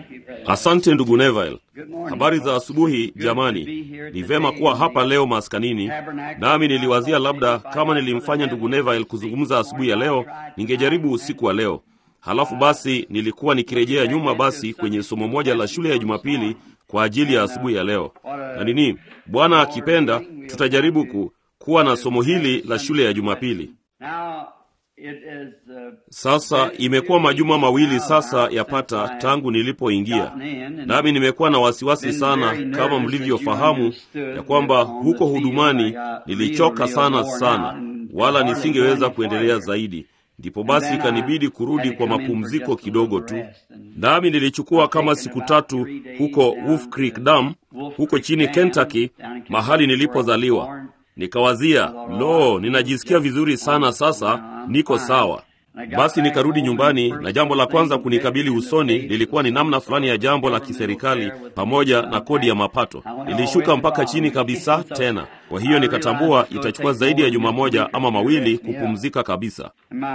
Asante ndugu Neville. Habari za asubuhi jamani. Ni vema kuwa hapa leo maskanini, nami niliwazia labda kama nilimfanya ndugu Neville kuzungumza asubuhi ya leo, ningejaribu usiku wa leo. Halafu basi nilikuwa nikirejea nyuma basi kwenye somo moja la shule ya Jumapili kwa ajili ya asubuhi ya leo, na nini, Bwana akipenda, tutajaribu ku, kuwa na somo hili la shule ya Jumapili. Sasa imekuwa majuma mawili sasa yapata tangu nilipoingia, nami nimekuwa na wasiwasi sana, kama mlivyofahamu ya kwamba huko hudumani nilichoka sana sana, wala nisingeweza kuendelea zaidi. Ndipo basi ikanibidi kurudi kwa mapumziko kidogo tu, nami nilichukua kama siku tatu huko Wolf Creek Dam, huko chini Kentucky, mahali nilipozaliwa. Nikawazia, lo, ninajisikia vizuri sana sasa, niko sawa. Basi nikarudi nyumbani, na jambo la kwanza kunikabili usoni lilikuwa ni namna fulani ya jambo la kiserikali pamoja na kodi ya mapato. Nilishuka mpaka chini kabisa tena. Kwa hiyo nikatambua itachukua zaidi ya juma moja ama mawili kupumzika kabisa.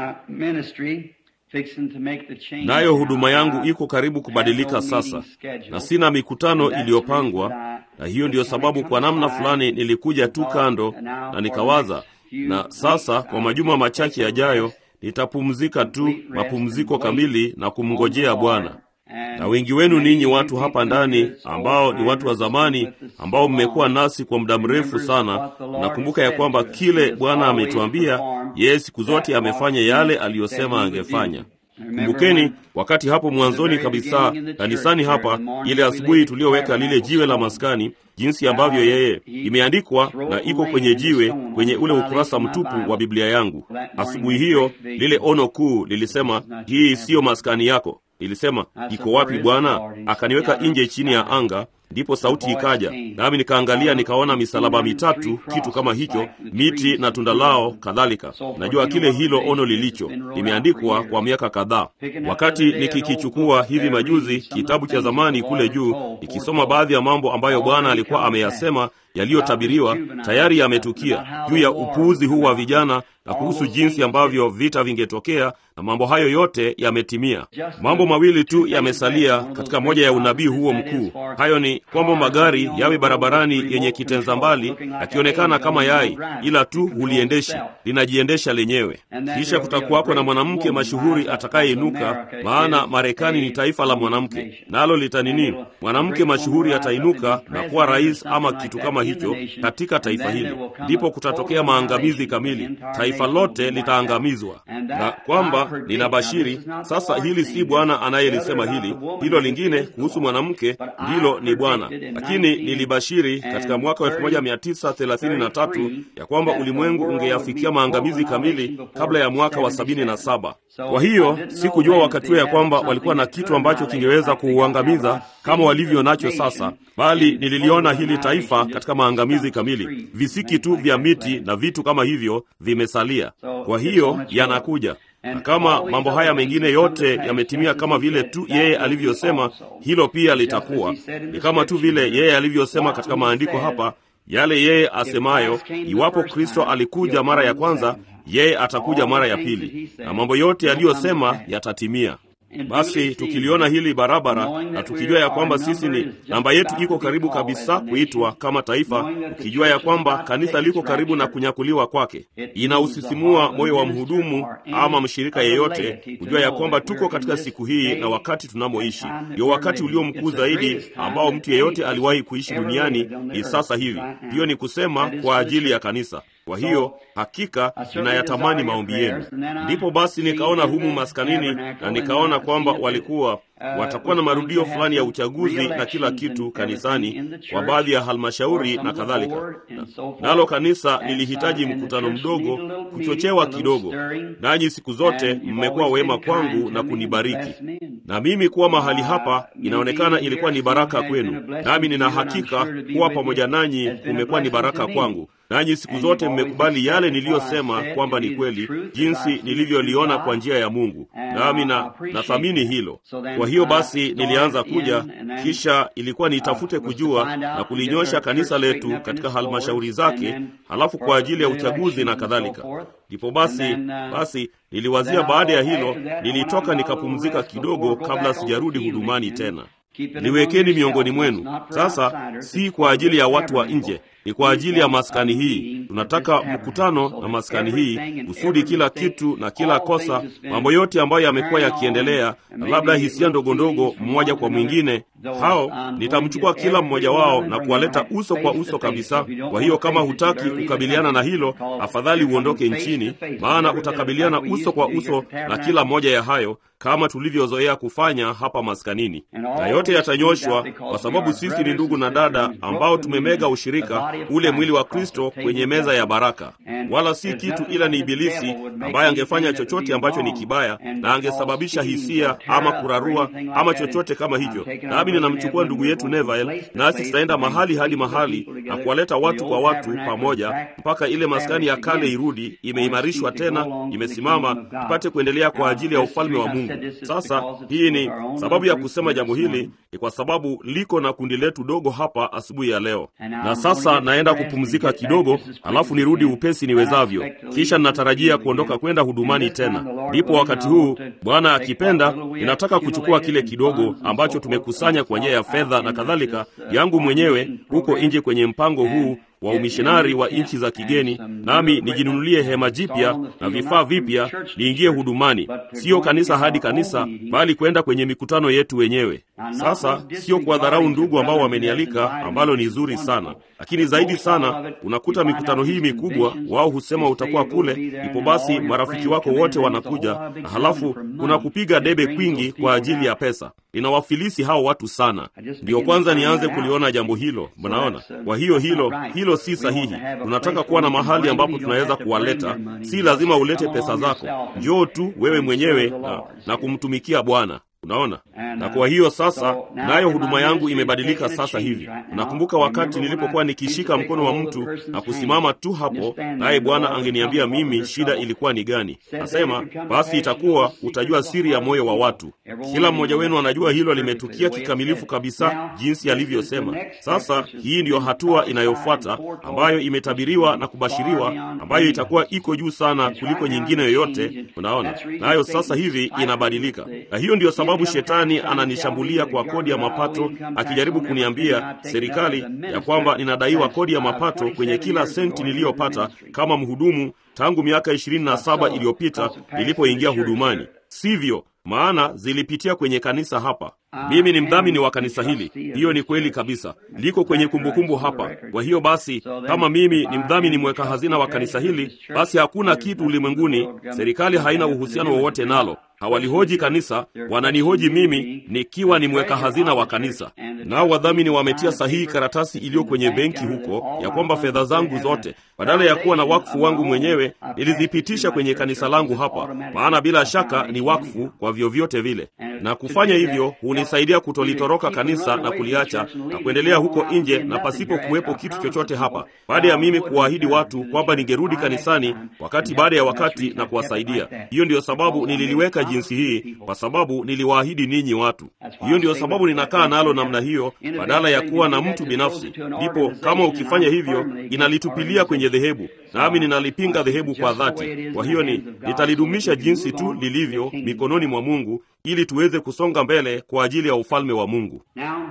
Nayo huduma yangu iko karibu kubadilika sasa, na sina mikutano iliyopangwa, na hiyo ndiyo sababu kwa namna fulani nilikuja tu kando na nikawaza, na sasa kwa majuma machache yajayo nitapumzika tu mapumziko kamili na kumngojea Bwana. Na wengi wenu ninyi watu hapa ndani ambao ni watu wa zamani ambao mmekuwa nasi kwa muda mrefu sana, nakumbuka ya kwamba kile Bwana ametuambia, yeye siku zote amefanya yale aliyosema angefanya. Kumbukeni wakati hapo mwanzoni kabisa kanisani hapa, ile asubuhi tuliyoweka lile jiwe la maskani, jinsi ambavyo yeye imeandikwa na iko kwenye jiwe kwenye ule ukurasa mtupu wa Biblia yangu. Asubuhi hiyo lile ono kuu lilisema, hii siyo maskani yako. Ilisema, iko wapi Bwana? Akaniweka nje chini ya anga. Ndipo sauti ikaja, nami nikaangalia, nikaona misalaba mitatu, kitu kama hicho, miti na tunda lao kadhalika. Najua kile hilo ono lilicho, limeandikwa kwa miaka kadhaa. Wakati nikikichukua hivi majuzi kitabu cha zamani kule juu, ikisoma baadhi ya mambo ambayo Bwana alikuwa ameyasema yaliyotabiriwa tayari yametukia juu ya upuuzi huu wa vijana na kuhusu jinsi ambavyo vita vingetokea, na mambo hayo yote yametimia. Mambo mawili tu yamesalia katika moja ya unabii huo mkuu. Hayo ni kwamba magari yawe barabarani yenye kitenza mbali, yakionekana kama yai, ila tu huliendeshi, linajiendesha lenyewe. Kisha kutakuwako na mwanamke mashuhuri atakayeinuka, maana Marekani ni taifa la mwanamke, nalo litanini, mwanamke mashuhuri atainuka na kuwa rais ama kitu kama hicho katika taifa hili. Ndipo kutatokea maangamizi kamili, taifa lote litaangamizwa. Na kwamba ninabashiri sasa, hili si Bwana anayelisema hili, hilo lingine kuhusu mwanamke ndilo ni Bwana, lakini nilibashiri katika mwaka wa 1933 ya kwamba ulimwengu ungeyafikia maangamizi kamili kabla ya mwaka wa 77. Kwa hiyo sikujua wakati huo ya kwamba walikuwa na kitu ambacho kingeweza kuuangamiza kama walivyo nacho sasa, bali nililiona hili taifa katika maangamizi kamili. Visiki tu vya miti na vitu kama hivyo vimesalia. Kwa hiyo yanakuja, na kama mambo haya mengine yote yametimia kama vile tu yeye alivyosema, hilo pia litakuwa ni kama tu vile yeye alivyosema katika maandiko hapa, yale yeye asemayo, iwapo Kristo alikuja mara ya kwanza, yeye atakuja mara ya pili, na mambo yote yaliyosema yatatimia. Basi tukiliona hili barabara na tukijua ya kwamba sisi ni namba yetu iko karibu kabisa kuitwa kama taifa, ukijua ya kwamba kanisa liko karibu na kunyakuliwa kwake, inausisimua moyo wa mhudumu ama mshirika yeyote kujua ya kwamba tuko katika siku hii na wakati tunamoishi ndio wakati ulio mkuu zaidi ambao mtu yeyote aliwahi kuishi duniani. Ni sasa hivi, hiyo ni kusema kwa ajili ya kanisa. Kwa hiyo hakika ninayatamani maombi yenu. Ndipo basi nikaona humu maskanini, na nikaona kwamba walikuwa watakuwa na marudio fulani ya uchaguzi na kila kitu kanisani kwa baadhi ya halmashauri na kadhalika. Nalo kanisa lilihitaji mkutano mdogo, kuchochewa kidogo. Nanyi siku zote mmekuwa wema kwangu na kunibariki, na mimi kuwa mahali hapa inaonekana ilikuwa ni baraka kwenu, nami nina hakika kuwa pamoja nanyi kumekuwa ni baraka kwangu. Nanyi siku zote mmekubali yale niliyosema kwamba ni kweli, jinsi nilivyoliona kwa njia ya Mungu, nami na nathamini hilo. Kwa hiyo basi nilianza kuja, kisha ilikuwa nitafute kujua na kulinyosha kanisa letu katika halmashauri zake, halafu kwa ajili ya uchaguzi na kadhalika. Ndipo basi basi niliwazia baada ya hilo, nilitoka nikapumzika kidogo kabla sijarudi hudumani tena. liwekeni miongoni mwenu. Sasa si kwa ajili ya watu wa nje, ni kwa ajili ya maskani hii. Tunataka mkutano na maskani hii, kusudi kila kitu na kila kosa, mambo yote ambayo yamekuwa yakiendelea, na labda hisia ndogo ndogo mmoja kwa mwingine, hao nitamchukua kila mmoja wao na kuwaleta uso kwa uso kabisa. Kwa hiyo kama hutaki kukabiliana na hilo, afadhali uondoke nchini, maana utakabiliana uso kwa uso na kila moja ya hayo kama tulivyozoea kufanya hapa maskanini, na yote yatanyoshwa kwa sababu sisi ni ndugu na dada ambao tumemega ushirika, ule mwili wa Kristo kwenye meza ya baraka, wala si kitu ila ni Ibilisi ambaye angefanya chochote ambacho ni kibaya na angesababisha hisia ama kurarua ama chochote kama hicho. Nami ninamchukua ndugu yetu Neville, nasi tutaenda mahali hadi mahali na kuwaleta watu kwa watu pamoja mpaka ile maskani ya kale irudi, imeimarishwa tena, imesimama, tupate kuendelea kwa ajili ya ufalme wa Mungu. Sasa hii ni sababu ya kusema jambo hili, ni kwa sababu liko na kundi letu dogo hapa asubuhi ya leo, na sasa naenda kupumzika kidogo, alafu nirudi upesi niwezavyo, kisha ninatarajia kuondoka kwenda hudumani tena. Ndipo wakati huu, Bwana akipenda, ninataka kuchukua kile kidogo ambacho tumekusanya kwa njia ya fedha na kadhalika yangu mwenyewe huko nje kwenye mpango huu wa umishinari wa nchi za kigeni, nami nijinunulie hema jipya na vifaa vipya, niingie hudumani, siyo kanisa hadi kanisa, bali kwenda kwenye mikutano yetu wenyewe. Sasa sio kuwadharau ndugu ambao wamenialika, ambalo ni zuri sana, lakini zaidi sana unakuta mikutano hii mikubwa, wao husema utakuwa kule, ipo basi marafiki wako wote wanakuja, na halafu kuna kupiga debe kwingi kwa ajili ya pesa. Linawafilisi hao watu sana. Ndiyo kwanza nianze kuliona jambo hilo, mnaona? Kwa hiyo hilo hilo si sahihi. Tunataka kuwa na mahali ambapo tunaweza kuwaleta. Si lazima ulete pesa zako, njoo tu wewe mwenyewe na, na kumtumikia Bwana. Unaona, na kwa hiyo sasa, nayo huduma yangu imebadilika sasa hivi. Unakumbuka wakati nilipokuwa nikishika mkono wa mtu na kusimama tu hapo, naye Bwana angeniambia mimi shida ilikuwa ni gani? Nasema basi, itakuwa utajua siri ya moyo wa watu. Kila mmoja wenu anajua hilo limetukia kikamilifu kabisa, jinsi alivyosema. Sasa hii ndiyo hatua inayofuata ambayo imetabiriwa na kubashiriwa, ambayo itakuwa iko juu sana kuliko nyingine yoyote. Unaona, nayo sasa hivi inabadilika, na hiyo ndiyo sababu shetani ananishambulia kwa kodi ya mapato, akijaribu kuniambia serikali ya kwamba ninadaiwa kodi ya mapato kwenye kila senti niliyopata kama mhudumu tangu miaka ishirini na saba iliyopita nilipoingia hudumani. Sivyo, maana zilipitia kwenye kanisa hapa. Mimi ni mdhamini wa kanisa hili. Hiyo ni kweli kabisa, liko kwenye kumbukumbu hapa. Kwa hiyo basi, kama mimi ni mdhamini mweka hazina wa kanisa hili, basi hakuna kitu ulimwenguni, serikali haina uhusiano wowote nalo. Hawalihoji kanisa, wananihoji mimi nikiwa ni mweka hazina wa kanisa. Nao wadhamini wametia sahihi karatasi iliyo kwenye benki huko ya kwamba fedha zangu zote, badala ya kuwa na wakfu wangu mwenyewe, nilizipitisha kwenye kanisa langu hapa, maana bila shaka ni wakfu kwa vyovyote vile, na kufanya hivyo hunisaidia kutolitoroka kanisa na kuliacha na kuendelea huko nje na pasipo kuwepo kitu chochote hapa, baada ya mimi kuwaahidi watu kwamba ningerudi kanisani wakati baada ya wakati na kuwasaidia. Hiyo ndiyo sababu nililiweka jinsi hii, kwa sababu niliwaahidi ninyi watu. Hiyo ndiyo sababu ninakaa nalo namna hiyo, badala ya kuwa na mtu binafsi. Ndipo kama ukifanya hivyo, inalitupilia kwenye dhehebu, nami ninalipinga dhehebu kwa dhati. Kwa hiyo ni nitalidumisha jinsi tu lilivyo mikononi mwa Mungu, ili tuweze kusonga mbele kwa ajili ya ufalme wa Mungu.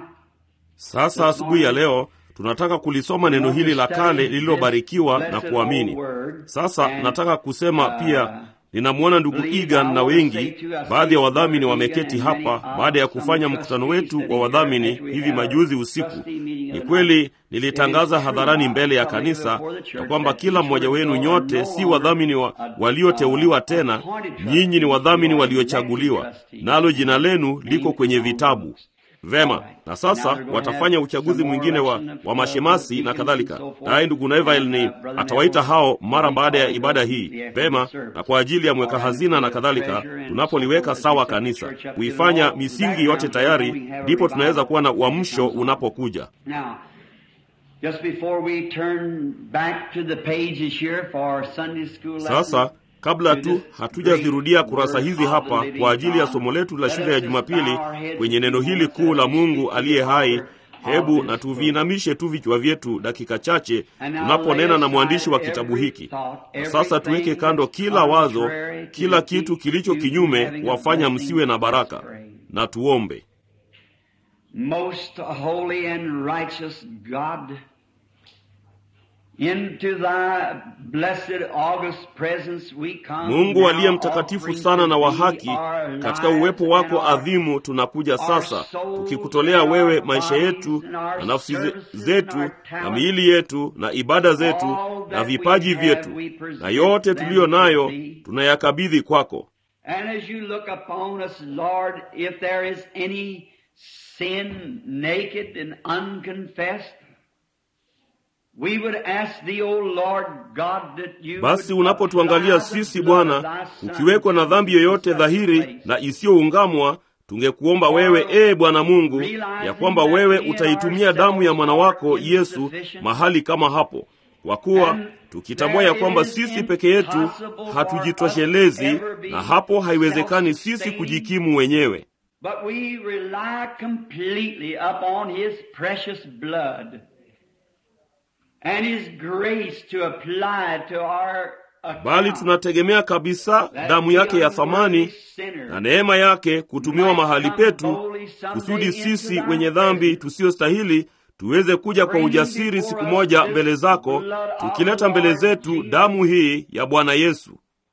Sasa asubuhi ya leo tunataka kulisoma neno hili la kale lililobarikiwa na kuamini. Sasa nataka kusema pia ninamwona ndugu Egan na wengi, baadhi ya wadhamini wameketi hapa baada ya kufanya mkutano wetu wa wadhamini hivi majuzi usiku. Ni kweli nilitangaza hadharani mbele ya kanisa ya kwamba kila mmoja wenu nyote si wadhamini wa, walioteuliwa tena, nyinyi ni wadhamini waliochaguliwa, nalo jina lenu liko kwenye vitabu. Vema, na sasa watafanya uchaguzi mwingine wa, wa mashemasi na kadhalika. Naye ndugu Neville ni atawaita hao mara baada ya ibada hii. Vema, na kwa ajili ya mweka hazina na kadhalika, tunapoliweka sawa kanisa, kuifanya misingi yote tayari, ndipo tunaweza kuwa na uamsho unapokuja. Sasa kabla tu hatujazirudia kurasa hizi hapa kwa ajili ya somo letu la shule ya Jumapili kwenye neno hili kuu la Mungu aliye hai, hebu na tuviinamishe tu vichwa vyetu dakika chache tunaponena na mwandishi wa kitabu hiki. Na sasa tuweke kando kila wazo, kila kitu kilicho kinyume kuwafanya msiwe na baraka, na tuombe. Most holy and righteous God, into thy blessed august presence we come Mungu now aliye mtakatifu offering sana na wa to thee haki, our katika lives uwepo and wako our adhimu tunakuja sasa, souls tukikutolea and wewe our maisha bodies yetu and our na nafsi ze- services and zetu our na talents. miili yetu na ibada zetu All na that vipaji we have, vyetu we present na yote them tuliyo to nayo thee. tunayakabidhi kwako. And as you look upon us, Lord, if there is any sin naked and unconfessed, we would ask thee, O Lord God, that you Basi would unapotuangalia apply the sisi blood of Bwana, thy Son kukiwekwa na dhambi yoyote in such a dhahiri place. na isiyoungamwa, tungekuomba wewe, ee Bwana Mungu, ya kwamba wewe utaitumia damu ya mwana wako Yesu mahali kama hapo, kwa kuwa tukitambua ya kwamba sisi peke yetu hatujitoshelezi, na hapo haiwezekani sisi kujikimu wenyewe. But we rely completely upon His precious blood and His grace to apply to our Bali account. tunategemea kabisa damu yake ya thamani na neema yake kutumiwa mahali petu, kusudi sisi wenye dhambi tusiyostahili tuweze kuja kwa ujasiri siku moja mbele zako, tukileta mbele zetu damu hii ya Bwana Yesu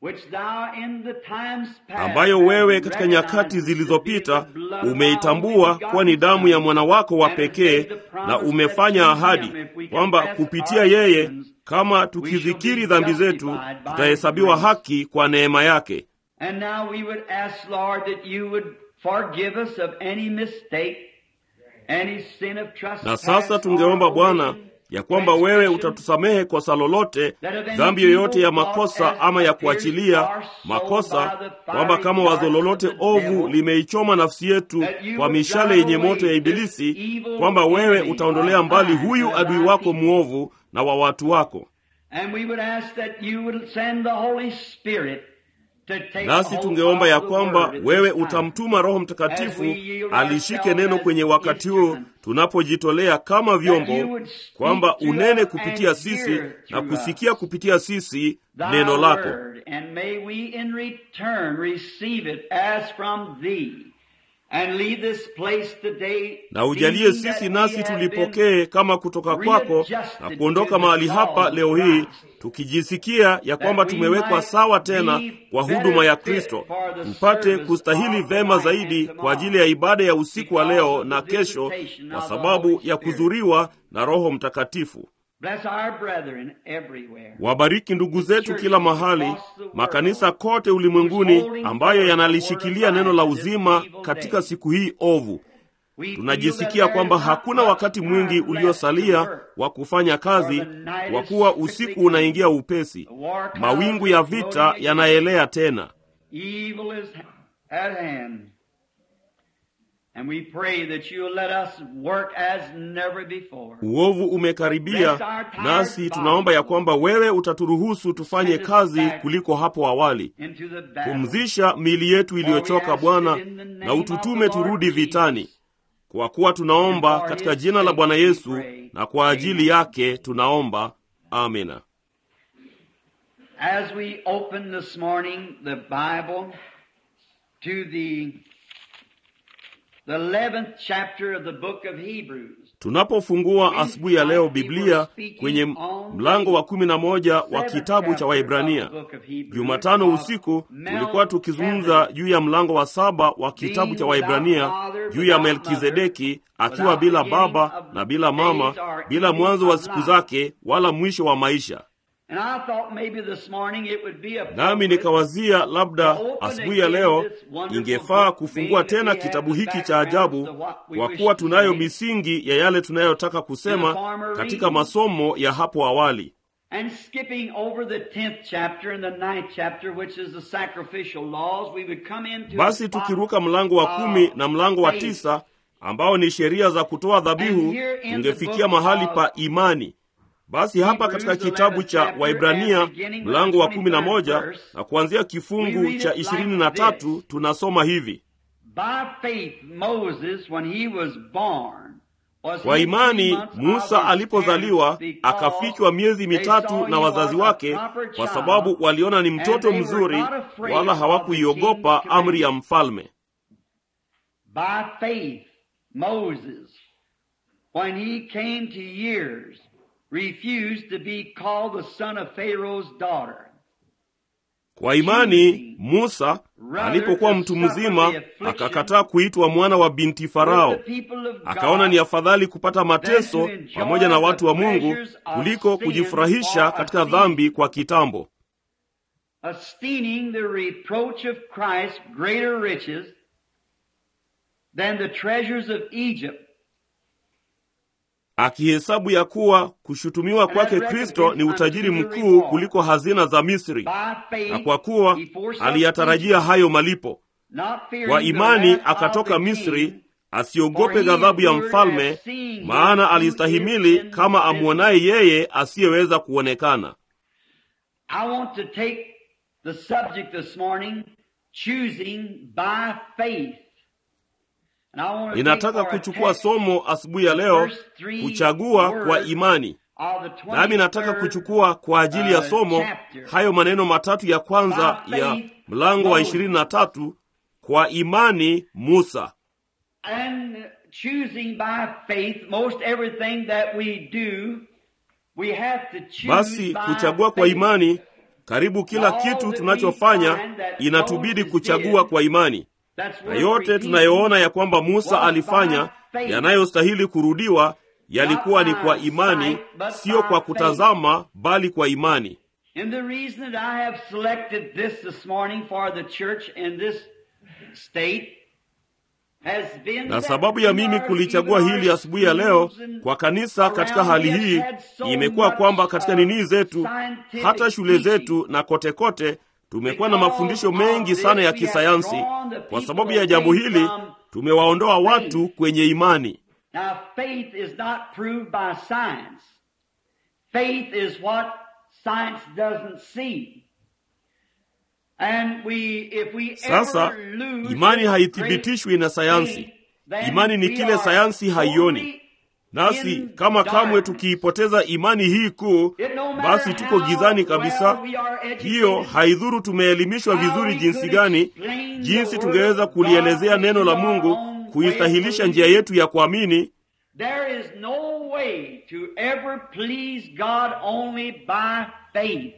ambayo wewe katika nyakati zilizopita umeitambua kuwa ni damu ya mwana wako wa pekee, na umefanya ahadi kwamba kupitia yeye, kama tukizikiri dhambi zetu, tutahesabiwa haki kwa neema yake. And now we would ask, Lord, that you would forgive us of any mistake, any sin of trespass. Na sasa tungeomba Bwana ya kwamba wewe utatusamehe kosa lolote, dhambi yoyote ya makosa ama ya kuachilia makosa, kwamba kama wazo lolote ovu limeichoma nafsi yetu kwa mishale yenye moto ya Ibilisi, kwamba wewe utaondolea mbali huyu adui wako mwovu na wa watu wako. And we would ask that you would send the Holy Spirit to take Nasi hold tungeomba ya of the kwamba word at wewe this time. utamtuma Roho Mtakatifu alishike neno kwenye wakati huu tunapojitolea kama vyombo, kwamba unene kupitia sisi na kusikia kupitia sisi Thy neno lako. word, and may we in return receive it as from thee, and leave this place today na ujalie thinking sisi that nasi we have been tulipokee kama kutoka kwako na kuondoka mahali hapa leo hii tukijisikia ya kwamba tumewekwa sawa tena kwa huduma ya Kristo, mpate kustahili vema zaidi kwa ajili ya ibada ya usiku wa leo na kesho, kwa sababu ya kuzuriwa na Roho Mtakatifu. Bless our brethren everywhere. Wabariki ndugu zetu kila mahali, makanisa kote ulimwenguni ambayo yanalishikilia neno la uzima katika siku hii ovu. We Tunajisikia feel that kwamba there is hakuna not wakati much mwingi time left uliosalia to work. wa kufanya kazi, kwa kuwa usiku unaingia upesi, mawingu ya vita yanaelea tena. Evil is at hand. And we pray that you'll let us work as never before. Uovu umekaribia, nasi tunaomba ya kwamba wewe utaturuhusu tufanye kazi kuliko hapo awali. Into the battle. Pumzisha miili yetu iliyochoka Bwana, na ututume turudi vitani, kwa kuwa tunaomba katika jina la Bwana Yesu, na kwa ajili yake tunaomba. Amina. As we open this morning the Bible to the the 11th chapter of the book of Hebrews. Tunapofungua asubuhi ya leo Biblia kwenye mlango wa kumi na moja wa kitabu cha Waibrania, Jumatano usiku tulikuwa tukizungumza juu ya mlango wa saba wa kitabu cha Waibrania, juu ya Melkizedeki akiwa bila baba na bila mama, bila mwanzo wa siku zake wala mwisho wa maisha. And I thought maybe this morning it would be Nami nikawazia labda asubuhi ya leo ingefaa kufungua tena kitabu hiki cha ajabu, kwa kuwa tunayo misingi ya yale tunayotaka kusema katika masomo ya hapo awali. And skipping over the 10th chapter and the 9th chapter, which is the sacrificial laws, we would come into Basi a spot tukiruka mlango wa kumi of na mlango wa faith. tisa ambao ni sheria za kutoa dhabihu, And here in the tungefikia book mahali of pa imani. Basi hapa katika kitabu cha Waibrania mlango wa kumi na moja na kuanzia kifungu cha ishirini na tatu tunasoma hivi: By faith Moses, when he was born, was Kwa hid imani three months of Musa his alipozaliwa parents because akafichwa miezi they mitatu saw na he wazazi was a wake, proper kwa child, sababu waliona ni mtoto and they were mzuri, not afraid wala of hawakuiogopa the king's amri ya mfalme. By faith Moses, when he came to years, refused to be called the son of Pharaoh's daughter. Kwa imani Musa alipokuwa mtu mzima akakataa kuitwa mwana wa binti Farao. Akaona ni afadhali kupata mateso pamoja na watu wa Mungu kuliko kujifurahisha katika dhambi kwa kitambo. esteeming the reproach of Christ greater riches than the treasures of Egypt. Akihesabu ya kuwa kushutumiwa kwake Kristo ni utajiri mkuu kuliko hazina za Misri, By faith, na kwa kuwa he forsook aliyatarajia Egypt, hayo malipo. not fearing Kwa the imani wrath of akatoka the Misri, king, asiogope ghadhabu ya mfalme, maana alistahimili kama amwonaye yeye asiyeweza kuonekana. I want to take the subject this morning, choosing by faith. And I want to Ninataka take for a kuchukua text somo asubuhi ya leo, kuchagua kwa imani. of the Nami nataka 23rd kuchukua kwa ajili ya uh, somo chapter. hayo maneno matatu ya kwanza By ya faith, mlango wa Moses. ishirini na tatu kwa imani Musa. And choosing by faith, most everything that we do, we have to choose Basi by kuchagua kwa faith. imani, karibu kila kitu tunachofanya inatubidi kuchagua kwa imani, That's na worth yote repeating. tunayoona ya kwamba Musa alifanya yanayostahili kurudiwa yalikuwa ni kwa imani, sio kwa kutazama, bali kwa imani. And the reason that I have selected this this morning for the church in this state has been Na that sababu ya in mimi our- kulichagua even our hili asubuhi ya leo schools and kwa kanisa katika around hali we have hii had so imekuwa much, kwamba katika uh, nini zetu, scientific hata shule teaching. zetu na kote kote, tumekuwa na Because mafundisho of mengi this, sana ya we have kisayansi. drawn the Kwa people sababu ya away jambo hili, from tumewaondoa watu faith. kwenye imani. Now, faith is not proved by science. Faith is what science doesn't see. And we, if we Sasa ever lose imani this haithibitishwi na sayansi. great faith, Imani ni then kile we are sayansi haioni. totally Nasi in kama kamwe darkness. tukiipoteza imani hii kuu, It no matter basi tuko how gizani well kabisa. we are educated, Hiyo haidhuru tumeelimishwa how vizuri we jinsi could gani, explain the jinsi word tungeweza of kulielezea God neno la in our Mungu, own way kuistahilisha of njia believing. yetu ya kuamini. There is no way to ever please God only by faith.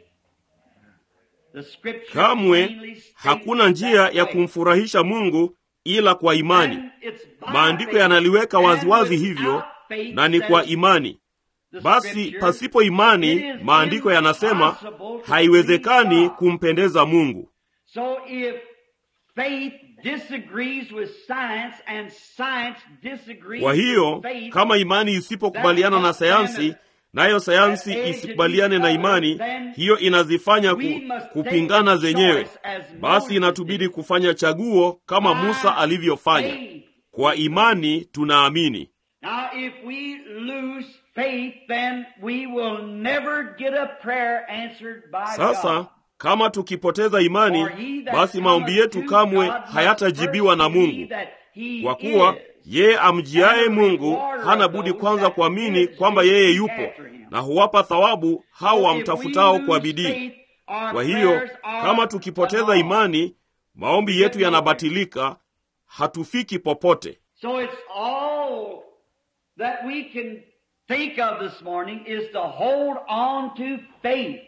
The scripture Kamwe plainly states hakuna njia that ya way. kumfurahisha Mungu ila kwa imani. And it's by Maandiko faith. yanaliweka And waziwazi without hivyo, faith, na ni says kwa imani. the Basi scripture, pasipo imani, it is maandiko yanasema impossible to haiwezekani please God. kumpendeza Mungu. So if faith disagrees with science and science disagrees Kwa hiyo with faith, kama imani isipokubaliana na sayansi, nayo sayansi isikubaliane na imani, hiyo inazifanya ku, kupingana zenyewe. Basi inatubidi kufanya chaguo kama Musa alivyofanya. faith. Kwa imani tunaamini. Now, if we lose faith, then we will never get a prayer answered by Sasa God. kama tukipoteza imani, basi maombi yetu kamwe hayatajibiwa na Mungu, kwa kuwa yeye amjiaye Mungu hana budi kwanza kuamini kwamba yeye yupo na huwapa thawabu hao wamtafutao kwa bidii. Kwa hiyo kama tukipoteza imani, maombi yetu yanabatilika, hatufiki popote. So it's all that we can think of this morning is to hold on to faith.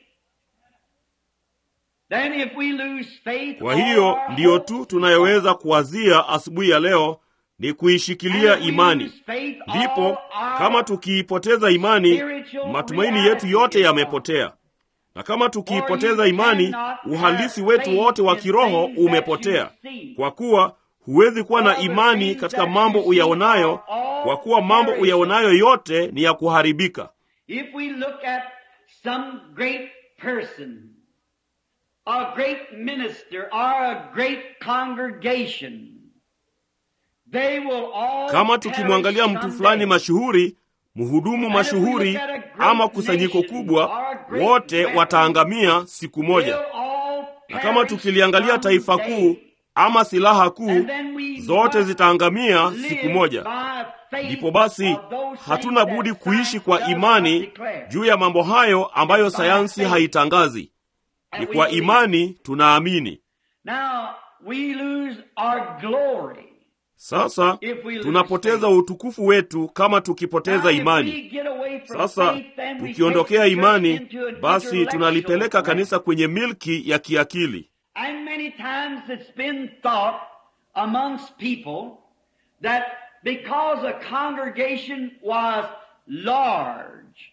Then if we lose faith, Kwa hiyo all our ndiyo hope tu tunayoweza kuwazia asubuhi ya leo ni kuishikilia And if we imani. lose faith, Ndipo all our kama tukiipoteza imani, spiritual matumaini reality yetu yote is yamepotea. Na kama tukiipoteza For you imani, cannot uhalisi have wetu faith wote wa in kiroho things that umepotea, you see. kwa kuwa huwezi kuwa na All the imani things katika that mambo you see uyaonayo, are all kwa kuwa mambo perishable. uyaonayo yote ni ya kuharibika. If we look at some great person, a great minister, or a great congregation, they will all Kama tukimwangalia perish mtu fulani someday. mashuhuri, mhudumu mashuhuri ama kusanyiko kubwa, wote wataangamia siku moja. They'll all Na kama perish tukiliangalia taifa someday. kuu ama silaha kuu, And then we zote must zitaangamia live siku moja. by faith Ndipo basi of those hatuna things budi that kuishi science kwa does not imani declare. juu ya mambo hayo ambayo It's by sayansi faith. haitangazi. And Ni we kwa believe. imani tunaamini. Now we lose our glory. Sasa tunapoteza utukufu wetu kama tukipoteza imani. Sasa tukiondokea imani, basi tunalipeleka kanisa kwenye milki ya kiakili. And many times it's been thought amongst people that because a congregation was large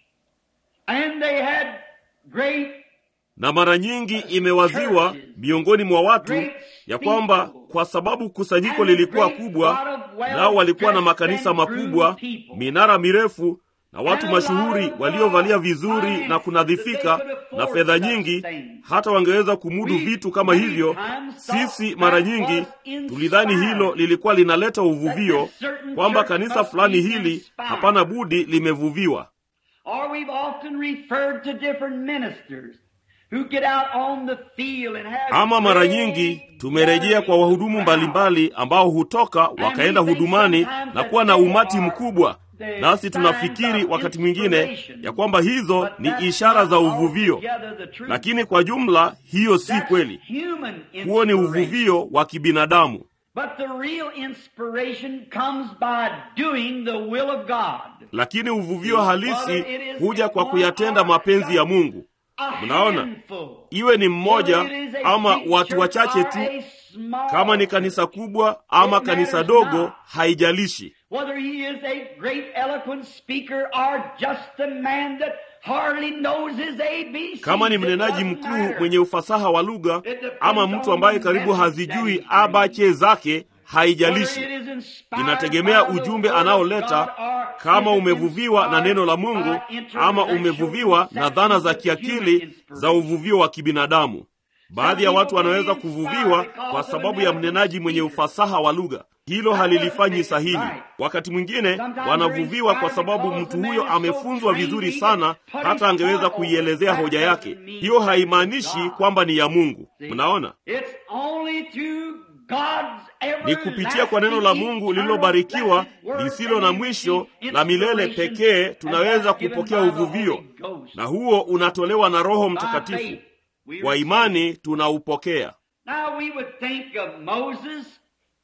and they had great Na mara nyingi imewaziwa miongoni mwa watu ya kwamba kwa sababu kusanyiko lilikuwa kubwa, nao walikuwa na makanisa makubwa, minara mirefu na watu mashuhuri waliovalia vizuri na kunadhifika na fedha nyingi, hata wangeweza kumudu vitu kama hivyo. Sisi mara nyingi tulidhani hilo lilikuwa linaleta uvuvio, kwamba kanisa fulani hili hapana budi limevuviwa. Or we've often referred to different ministers who get out on the field and have Ama mara great nyingi tumerejea kwa wahudumu mbalimbali ambao hutoka wakaenda hudumani na kuwa na umati mkubwa, nasi tunafikiri wakati mwingine ya kwamba hizo ni ishara za uvuvio, lakini kwa jumla hiyo si kweli. Huo ni uvuvio wa kibinadamu, But the real inspiration comes by doing the will of God. lakini uvuvio halisi huja kwa kuyatenda mapenzi ya Mungu. A Mnaona? handful. Iwe ni mmoja Whether it is a ama big watu church wachache or tu, a small kama ni kanisa kubwa ama It kanisa matters dogo, not. haijalishi. Whether he is a great eloquent speaker or just a man that hardly knows his ABC. kama ni It mnenaji doesn't mkuu matter. mwenye ufasaha wa lugha ama mtu ambaye karibu hazijui abache zake, haijalishi. Whether it is inspired Inategemea by the ujumbe word of anaoleta, God or kama is it umevuviwa na neno la inspired Mungu by ama intellectual umevuviwa na dhana za conceptions of kiakili human za inspiration. uvuvio wa kibinadamu. Baadhi ya watu wanaweza kuvuviwa kwa sababu ya mnenaji mwenye ufasaha wa lugha. Hilo halilifanyi sahihi. Wakati mwingine wanavuviwa kwa sababu mtu huyo amefunzwa vizuri sana, hata angeweza kuielezea hoja yake. Hiyo haimaanishi kwamba ni ya Mungu. Mnaona? It's only through God's Ni kupitia kwa neno la Mungu lililobarikiwa lisilo na mwisho la milele pekee tunaweza kupokea uvuvio, na huo unatolewa na Roho Mtakatifu. Kwa imani tunaupokea. Now we would think of Moses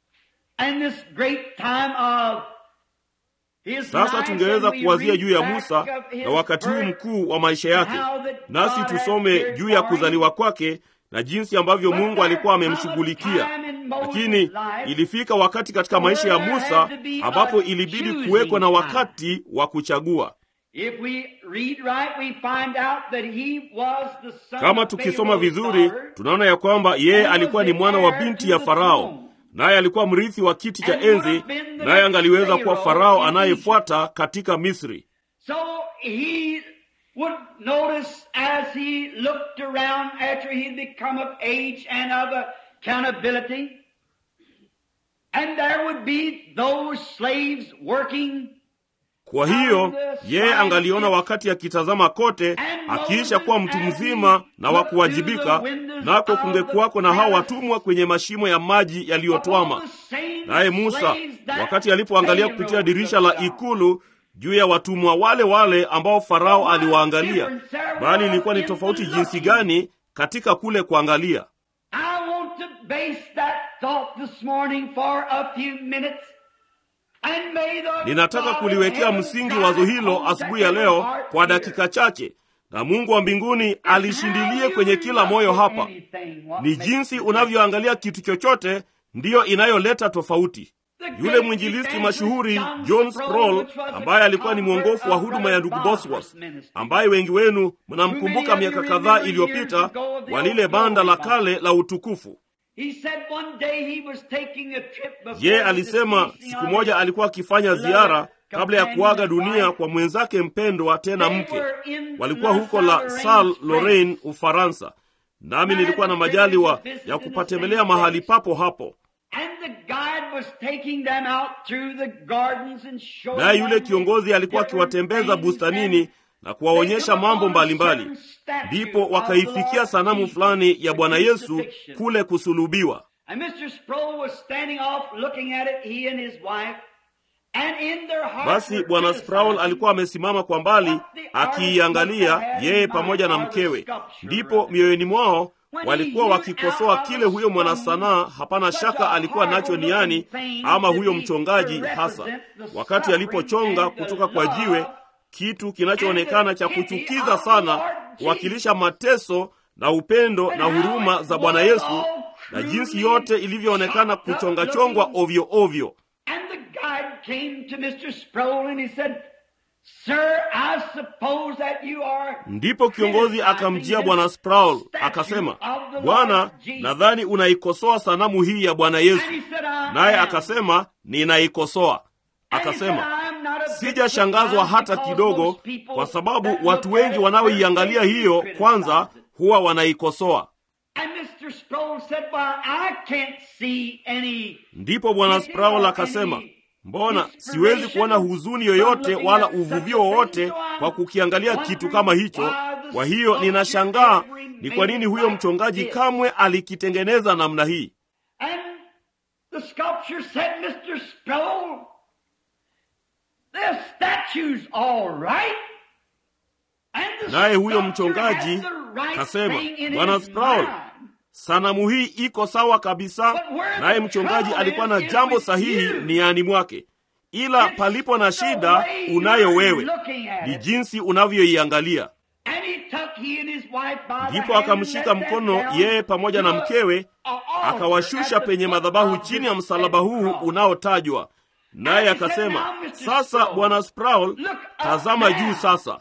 and this great time of his Sasa life, tungeweza and we kuwazia read juu ya back Musa of his na wakati huu birth, mkuu wa maisha yake, how that nasi God had tusome cared juu ya for him. kuzaliwa kwake na jinsi ambavyo But Mungu there alikuwa come a amemshughulikia. time in Moses' Lakini life ilifika wakati katika maisha ya where there Musa had to be ambapo a ilibidi choosing kuwekwa na time. wakati wa kuchagua. If we read right, we find out that he was the son Kama of tukisoma Pharaoh's vizuri, daughter, tunaona ya kwamba yeye and was alikuwa ni the mwana wa heir binti to ya the Farao, throne. naye alikuwa mrithi wa kiti cha And would enzi, have been the naye next angaliweza kuwa Pharaoh Farao in anayefuata katika Misri. So he would notice as he looked around after he'd become of age and of accountability, and there would be those slaves working Kwa hiyo yeye angaliona wakati akitazama kote, akiisha kuwa mtu mzima na wa kuwajibika, nako kungekuwako na hao watumwa kwenye mashimo ya maji yaliyotwama. Naye Musa wakati alipoangalia kupitia dirisha la ikulu juu ya watumwa wale wale ambao Farao aliwaangalia, bali ilikuwa ni tofauti jinsi gani katika kule kuangalia. I want to base that thought this morning for a few minutes. And may the Ninataka God of kuliwekea heaven msingi guide wazo hilo all asubuhi ya that leo heart kwa here. dakika chache, na Mungu wa mbinguni alishindilie kwenye kila moyo hapa. Ni jinsi unavyoangalia kitu chochote ndiyo inayoleta tofauti. Yule mwinjilisti mashuhuri John Sproul ambaye alikuwa ni mwongofu wa huduma ya ndugu Bosworth, ambaye wengi wenu mnamkumbuka miaka kadhaa iliyopita wa lile banda la kale la utukufu. Ye alisema siku moja alikuwa akifanya ziara kabla ya kuaga dunia kwa mwenzake mpendwa, tena mke. Walikuwa huko la Salle Lorraine, Ufaransa, nami nilikuwa na majaliwa ya kupatembelea mahali papo hapo. Naye yule kiongozi alikuwa akiwatembeza bustanini na kuwaonyesha mambo mbalimbali. Ndipo wakaifikia sanamu fulani ya Bwana Yesu kule kusulubiwa. Basi Bwana Sproul alikuwa amesimama kwa mbali akiiangalia yeye pamoja na mkewe. Ndipo mioyoni mwao walikuwa wakikosoa kile huyo mwanasanaa hapana shaka alikuwa nacho niani, ama huyo mchongaji hasa, wakati alipochonga kutoka kwa jiwe kitu kinachoonekana cha kuchukiza sana, kuwakilisha mateso na upendo na huruma za Bwana Yesu na jinsi yote ilivyoonekana kuchongachongwa ovyo ovyo. Ndipo kiongozi akamjia Bwana Sproul akasema, Bwana, nadhani unaikosoa sanamu hii ya Bwana Yesu. Naye akasema, ninaikosoa. Akasema, sijashangazwa hata kidogo, kwa sababu watu wengi wanaoiangalia hiyo kwanza huwa wanaikosoa. Ndipo Bwana Sproul akasema, mbona siwezi kuona huzuni yoyote wala uvuvio wowote kwa kukiangalia kitu kama hicho. Kwa hiyo ninashangaa ni kwa nini huyo mchongaji kamwe alikitengeneza namna hii. Naye huyo mchongaji kasema, Bwana Sproul, sanamu hii iko sawa kabisa. Naye mchongaji alikuwa na jambo sahihi niani mwake, ila palipo na shida unayo wewe, ni jinsi unavyoiangalia. Ndipo akamshika mkono yeye pamoja na mkewe, akawashusha penye madhabahu chini ya msalaba huu unaotajwa, naye akasema, sasa Bwana Sproul, tazama juu sasa.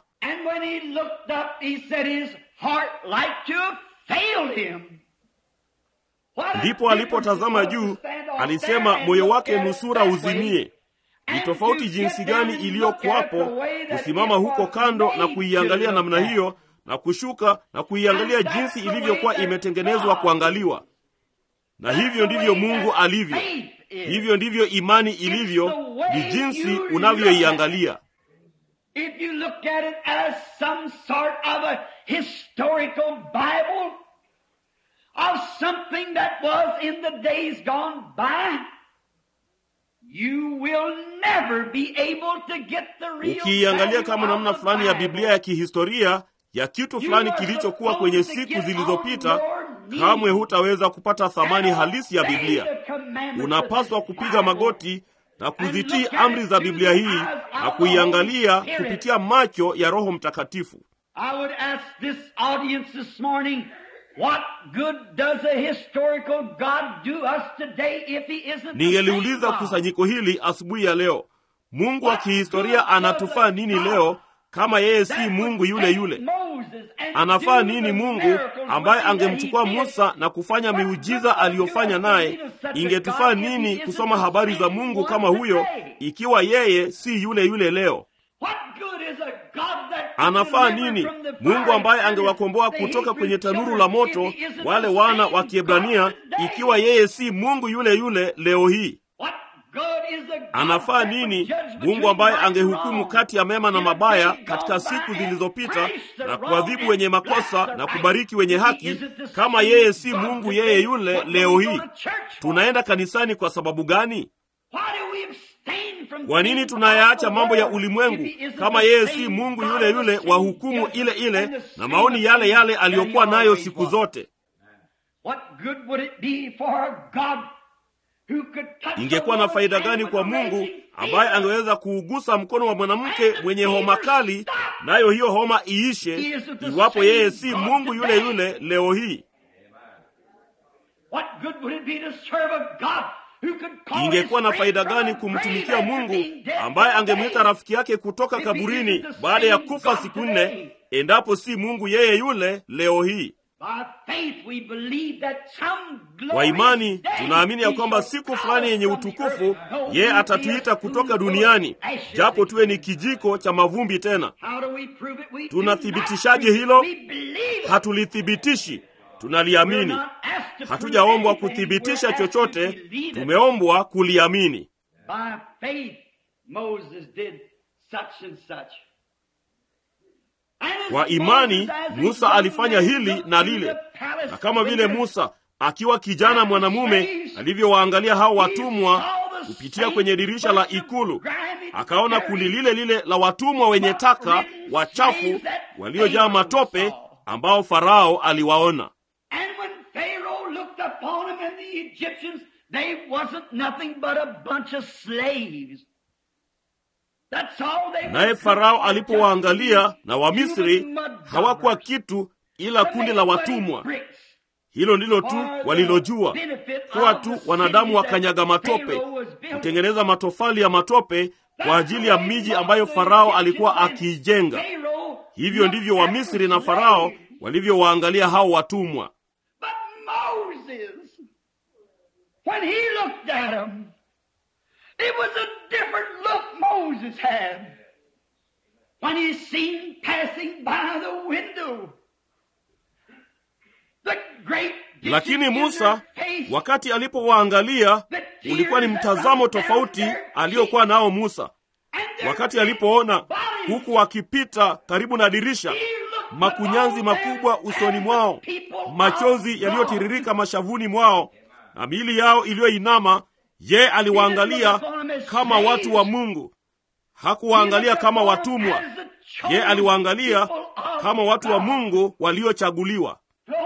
Ndipo alipotazama juu, alisema moyo wake nusura uzimie. Ni tofauti jinsi gani iliyokuwapo kusimama huko kando na kuiangalia namna hiyo na kushuka na kuiangalia jinsi ilivyokuwa imetengenezwa kuangaliwa. Na hivyo ndivyo Mungu alivyo, hivyo ndivyo imani ilivyo, ni jinsi unavyoiangalia. Ukiiangalia kama namna fulani ya Biblia ya kihistoria ya kitu fulani kilichokuwa kwenye siku zilizopita, kamwe hutaweza kupata thamani halisi ya Biblia. Unapaswa kupiga magoti na kuzitii amri za Biblia hii na kuiangalia kupitia macho ya Roho Mtakatifu. Ningeliuliza kusanyiko hili asubuhi ya leo, Mungu wa kihistoria anatufaa nini leo kama yeye si Mungu yule yule? Anafaa nini Mungu ambaye angemchukua Musa na kufanya miujiza aliyofanya naye? Ingetufaa nini kusoma habari za Mungu kama huyo ikiwa yeye si yule yule leo? Anafaa nini Mungu ambaye angewakomboa kutoka kwenye tanuru la moto wale wana wa Kiebrania ikiwa yeye si Mungu yule yule leo hii? Anafaa nini Mungu ambaye angehukumu kati ya mema na mabaya katika siku zilizopita na kuadhibu wenye makosa na kubariki wenye haki, kama yeye si Mungu yeye yule leo hii? Tunaenda kanisani kwa sababu gani? Kwa nini tunayaacha mambo ya ulimwengu kama yeye si Mungu yule yule wa hukumu ile ile na maoni yale yale aliyokuwa nayo siku zote? Ingekuwa na faida gani kwa Mungu ambaye angeweza kuugusa mkono wa mwanamke mwenye homa kali, nayo hiyo homa iishe, iwapo yeye si Mungu yule yule leo hii? Ingekuwa na faida gani kumtumikia Mungu ambaye angemwita rafiki yake kutoka kaburini baada ya kufa siku nne, endapo si Mungu yeye yule leo hii? Kwa imani tunaamini ya kwamba siku fulani yenye utukufu yeye atatuita kutoka duniani, japo tuwe ni kijiko cha mavumbi tena. Tunathibitishaje hilo? Hatulithibitishi, tunaliamini. Hatujaombwa kuthibitisha chochote, tumeombwa kuliamini. Kwa imani Musa alifanya hili na lile, na kama vile Musa akiwa kijana mwanamume alivyowaangalia hao watumwa kupitia kwenye dirisha la ikulu, akaona kundi lile lile la watumwa wenye taka wachafu waliojaa matope ambao Farao aliwaona. They wasn't nothing but a bunch of slaves. That's all they naye farao alipowaangalia na wamisri hawakuwa kitu ila kundi la watumwa hilo ndilo tu walilojua kuwa tu wanadamu wakanyaga matope kutengeneza matofali ya matope kwa ajili ya miji ambayo farao alikuwa akiijenga hivyo ndivyo wamisri na farao walivyowaangalia hao watumwa But Moses, when he looked at them, it was a different look Moses had. When he seen passing by the window, the great lakini vision in musa their face, wakati alipowaangalia ulikuwa ni mtazamo tofauti aliyokuwa nao musa and their wakati alipoona bodies, huku wakipita karibu na dirisha he looked makunyanzi upon makubwa them usoni as mwao the people of machozi God. yaliyotiririka mashavuni mwao na miili yao iliyoinama ye aliwaangalia kama watu wa mungu hakuwaangalia kama watumwa ye aliwaangalia kama watu wa mungu waliochaguliwa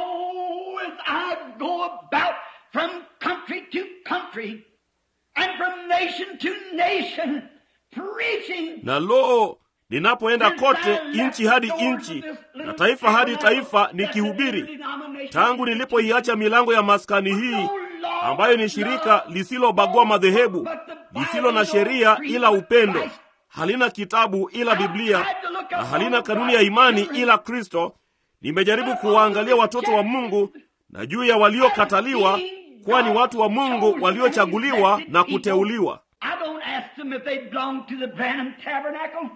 Oh, as I go about from country to country and from nation to nation preaching na loo ninapoenda kote nchi hadi nchi na taifa hadi taifa nikihubiri tangu nilipoiacha milango ya maskani hii ambayo ni shirika lisilobagua madhehebu lisilo na sheria ila upendo halina kitabu ila biblia na halina kanuni ya imani ila kristo nimejaribu kuwaangalia watoto wa mungu na juu ya waliokataliwa kuwa ni watu wa mungu waliochaguliwa na kuteuliwa I don't ask them if they belong to the Branham Tabernacle.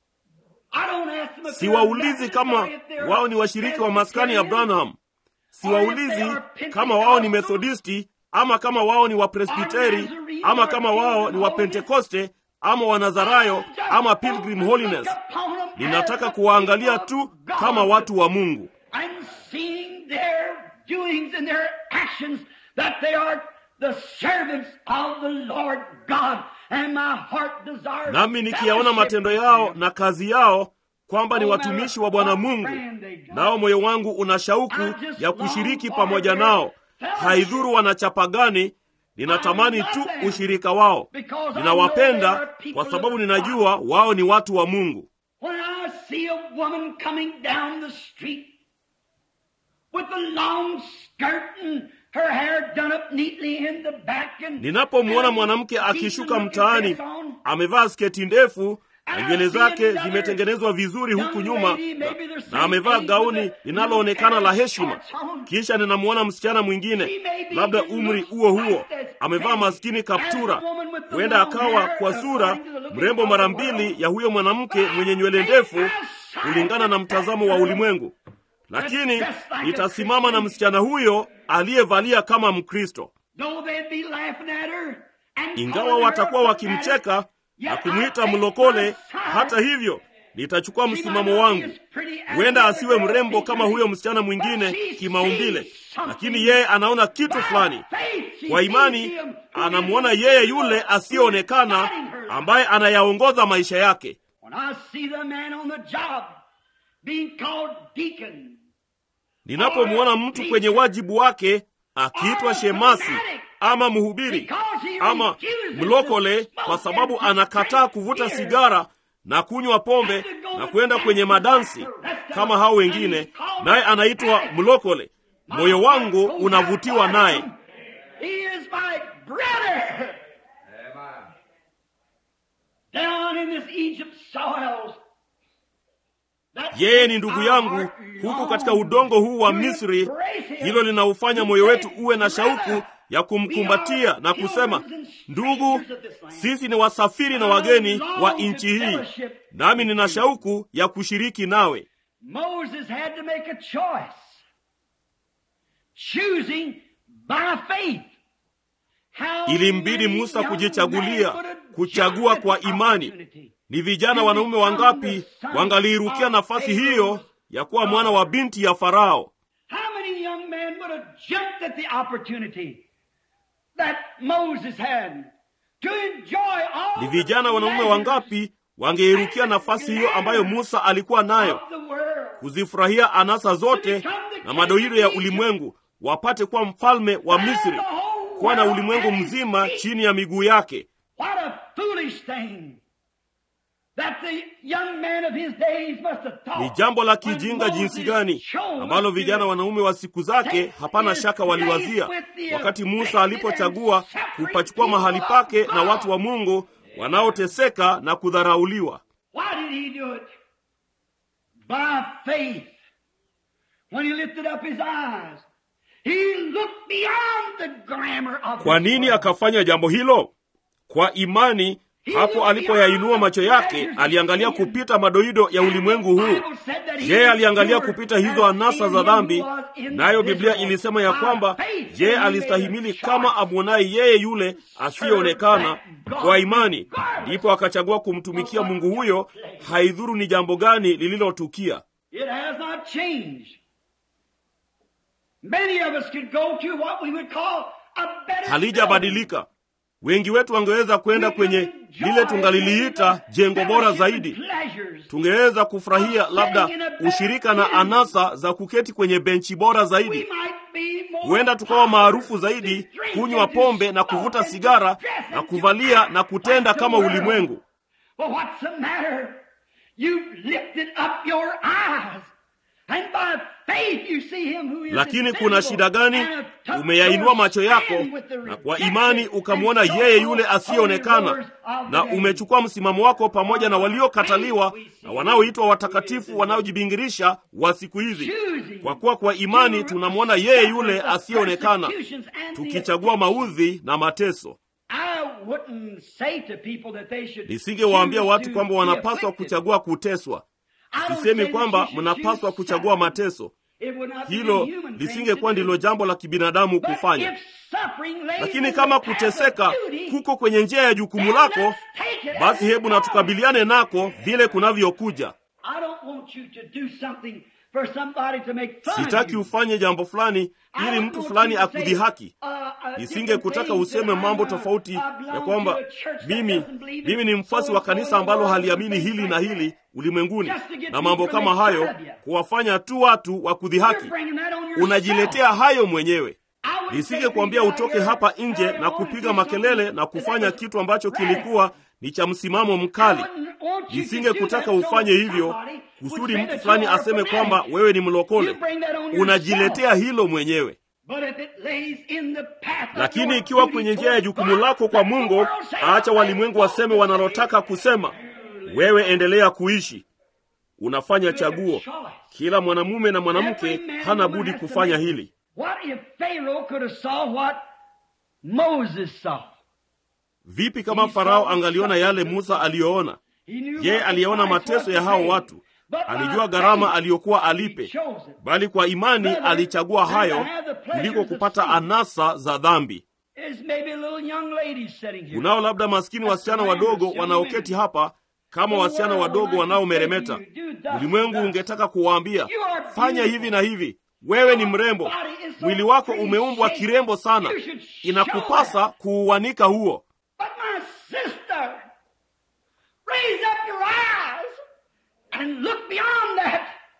I don't ask them if they're siwaulizi Baptist kama or if they're wao ni washiriki wa maskani ya Presbyterian. branham siwaulizi kama wao ni methodisti ama kama wao ni wapresbiteri ama kama wao ni wapentekoste ama wanazarayo ama pilgrim holiness ninataka kuwaangalia tu kama watu wa mungu and seeing their doings and their actions that they are the servants of the Lord God and my heart desires nami nikiyaona matendo yao na kazi yao kwamba ni watumishi wa bwana mungu nao moyo wangu una shauku ya kushiriki pamoja nao haidhuru wanachapa gani ninatamani tu ushirika wao ninawapenda kwa sababu ninajua wao ni watu wa mungu When I see a woman coming down the street with a long skirt and her hair done up neatly in the back and ninapomwona mwanamke akishuka mtaani amevaa sketi ndefu na nywele zake zimetengenezwa vizuri huku nyuma na, na amevaa gauni linaloonekana la heshima kisha ninamwona msichana mwingine labda umri huo huo amevaa maskini kaptura huenda akawa kwa sura mrembo mara mbili ya huyo mwanamke mwenye nywele ndefu kulingana na mtazamo wa ulimwengu lakini nitasimama na msichana huyo aliyevalia kama mkristo Though they'd be laughing at her and ingawa calling her watakuwa a wakimcheka fanatic, na yet kumwita I take mlokole my side. hata hivyo nitachukua She might msimamo not be wangu as pretty as huenda the asiwe other mrembo girl kama huyo msichana mwingine but she kimaumbile sees something. lakini yeye anaona kitu By fulani faith, she kwa imani sees him who anamwona is yeye invisible, yule who is asiyeonekana guiding her. ambaye anayaongoza maisha yake When I see the man on the job being called deacon, ninapomwona mtu kwenye wajibu wake akiitwa shemasi ama mhubiri because he ama refuses mlokole to smoke kwa sababu and to anakataa drink kuvuta beer. sigara na kunywa pombe na kwenda kwenye madansi kama hao wengine naye anaitwa mlokole moyo wangu unavutiwa naye He is my brother. Down in this Egypt soils. That yeye ni ndugu our yangu heart huku katika longs udongo huu wa to misri embrace him. hilo linaufanya moyo wetu uwe na shauku ya kumkumbatia na kusema ndugu sisi ni wasafiri na wageni wa nchi hii nami nina shauku ya kushiriki nawe Moses had to make a choice. Choosing by faith. How ilimbidi many musa young kujichagulia men would have kuchagua jumped kwa at the imani opportunity? ni vijana wanaume wangapi wangaliirukia nafasi hiyo ya kuwa mwana wa binti ya farao How many young men would have jumped at the opportunity that Moses had to enjoy all ni the vijana wanaume pleasures wangapi wangeirukia nafasi hiyo ambayo musa alikuwa nayo of the world? kuzifurahia anasa zote na madoido ya ulimwengu wapate kuwa mfalme wa misri kuwa na ulimwengu mzima chini ya miguu yake. What a foolish thing that the young man of his days must have thought. Ni jambo la when kijinga Moses jinsi gani chose ambalo to vijana wanaume wa siku zake hapana shaka waliwazia wakati Musa alipochagua kupachukua mahali pake na watu wa Mungu wanaoteseka na kudharauliwa. Why did he do it? By faith. When he lifted up his eyes, he looked beyond the glamour of Kwa this nini world. akafanya jambo hilo? Kwa imani. Hapo alipoyainua macho yake, aliangalia kupita madoido ya ulimwengu huu. Je, aliangalia kupita hizo anasa za dhambi? Nayo Biblia ilisema ya kwamba je, alistahimili kama amwonaye yeye yule asiyeonekana kwa imani, ndipo akachagua kumtumikia Mungu huyo, haidhuru ni jambo gani lililotukia. It has not changed. Many of us could go to what we would call a better Halijabadilika. Wengi wetu wangeweza kwenda kwenye lile tungaliliita jengo bora zaidi. Tungeweza kufurahia labda ushirika na anasa za kuketi kwenye benchi bora zaidi. Huenda tukawa maarufu zaidi, kunywa pombe na kuvuta sigara na kuvalia na kutenda kama ulimwengu. Well, what's the matter? You've lifted up your eyes, and by faith you see him who is Lakini kuna invisible, shida gani? and have took Umeyainua your macho yako stand with the na kwa rejected imani ukamwona and yeye yule so-called asiyeonekana, followers of na the name. umechukua msimamo wako pamoja na waliokataliwa na wanaoitwa watakatifu wanaojibingirisha wa siku hizi. Kwa kuwa kwa imani tunamwona yeye yule asiyeonekana, tukichagua maudhi na mateso. I wouldn't say to people that they should Nisingewaambia choose watu to kwamba be wanapaswa afflicted. kuchagua kuteswa. I don't Sisemi say that kwamba you should mnapaswa choose kuchagua suffering. mateso. It would not be a Hilo human thing lisingekuwa to do. ndilo jambo la kibinadamu But kufanya. if suffering lays Lakini in kama the path kuteseka of duty, kuko kwenye njia ya jukumu then lako, let's take it basi as it hebu na comes. tukabiliane nako vile kunavyokuja. I don't want you to do something for somebody to make fun of Sitaki you. ufanye jambo fulani I ili don't mtu want fulani you to say, akudhihaki. uh, uh, Nisinge kutaka different things useme that mambo I'm, uh, tofauti I belong ya kwamba to a church that mimi doesn't believe mimi in ni mfuasi so wa and so kanisa in the ambalo world haliamini and hili things na like hili that. ulimwenguni Just to get na mambo people to kama make hayo, fun of you. kuwafanya tu watu wa kudhihaki. You're bringing that on yourself. Unajiletea hayo mwenyewe. I wouldn't say Nisingekuambia to you out utoke here hapa Saturday nje na morning kupiga do makelele something na kufanya that kitu ambacho radical. kilikuwa ni cha msimamo mkali. I wouldn't want you to Nisingekutaka do that so ufanye hivyo somebody would kusudi say mtu that fulani you are aseme fanatic. kwamba wewe ni mlokole. You bring that on yourself. Unajiletea hilo mwenyewe. But if it lays in the path of Lakini your ikiwa duty kwenye njia ya toward jukumu God, lako kwa let the Mungu, world say, acha "I walimwengu want waseme to wanalotaka kusema. Wewe endelea kuishi, unafanya chaguo. Kila mwanamume na mwanamke hana budi kufanya hili. What if Pharaoh could have saw what Moses saw? Vipi kama Farao angaliona yale Musa aliyoona? He knew Je, what the aliyaona price mateso was ya to hao pay. watu? But by Alijua gharama faith, aliyokuwa he alipe, chose it. bali kwa imani alichagua hayo kuliko kupata anasa za dhambi. There's maybe a little young lady sitting here. Kunao labda maskini wasichana wadogo wanaoketi hapa kama wasichana wadogo wanaomeremeta. Ulimwengu ungetaka kuwaambia fanya hivi na hivi, wewe ni mrembo, mwili wako umeumbwa kirembo sana, inakupasa kuuanika huo. But my sister, raise up your eyes and look beyond that.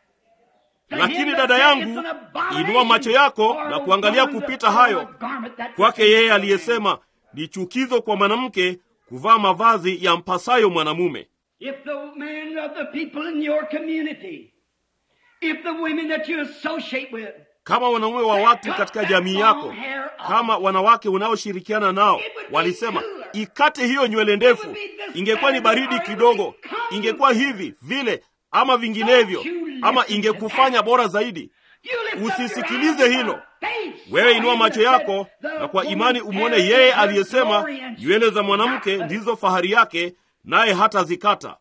To Lakini him dada that yangu, thinketh an abomination inua macho yako for na a kuangalia woman to kupita put on hayo. a garment that Kwake fits yeye her. aliyesema ni chukizo kwa mwanamke kuvaa mavazi ya mpasayo mwanamume. If the men of the people in your community, if the women that you associate with, kama wanaume wa watu katika jamii yako, kama wanawake unaoshirikiana nao walisema ikate hiyo nywele ndefu, ingekuwa ni baridi kidogo, ingekuwa hivi vile ama vinginevyo, ama ingekufanya bora zaidi. Usisikilize hilo. Wewe inua macho yako na kwa imani umwone yeye aliyesema nywele za mwanamke ndizo fahari yake, naye hatazikata.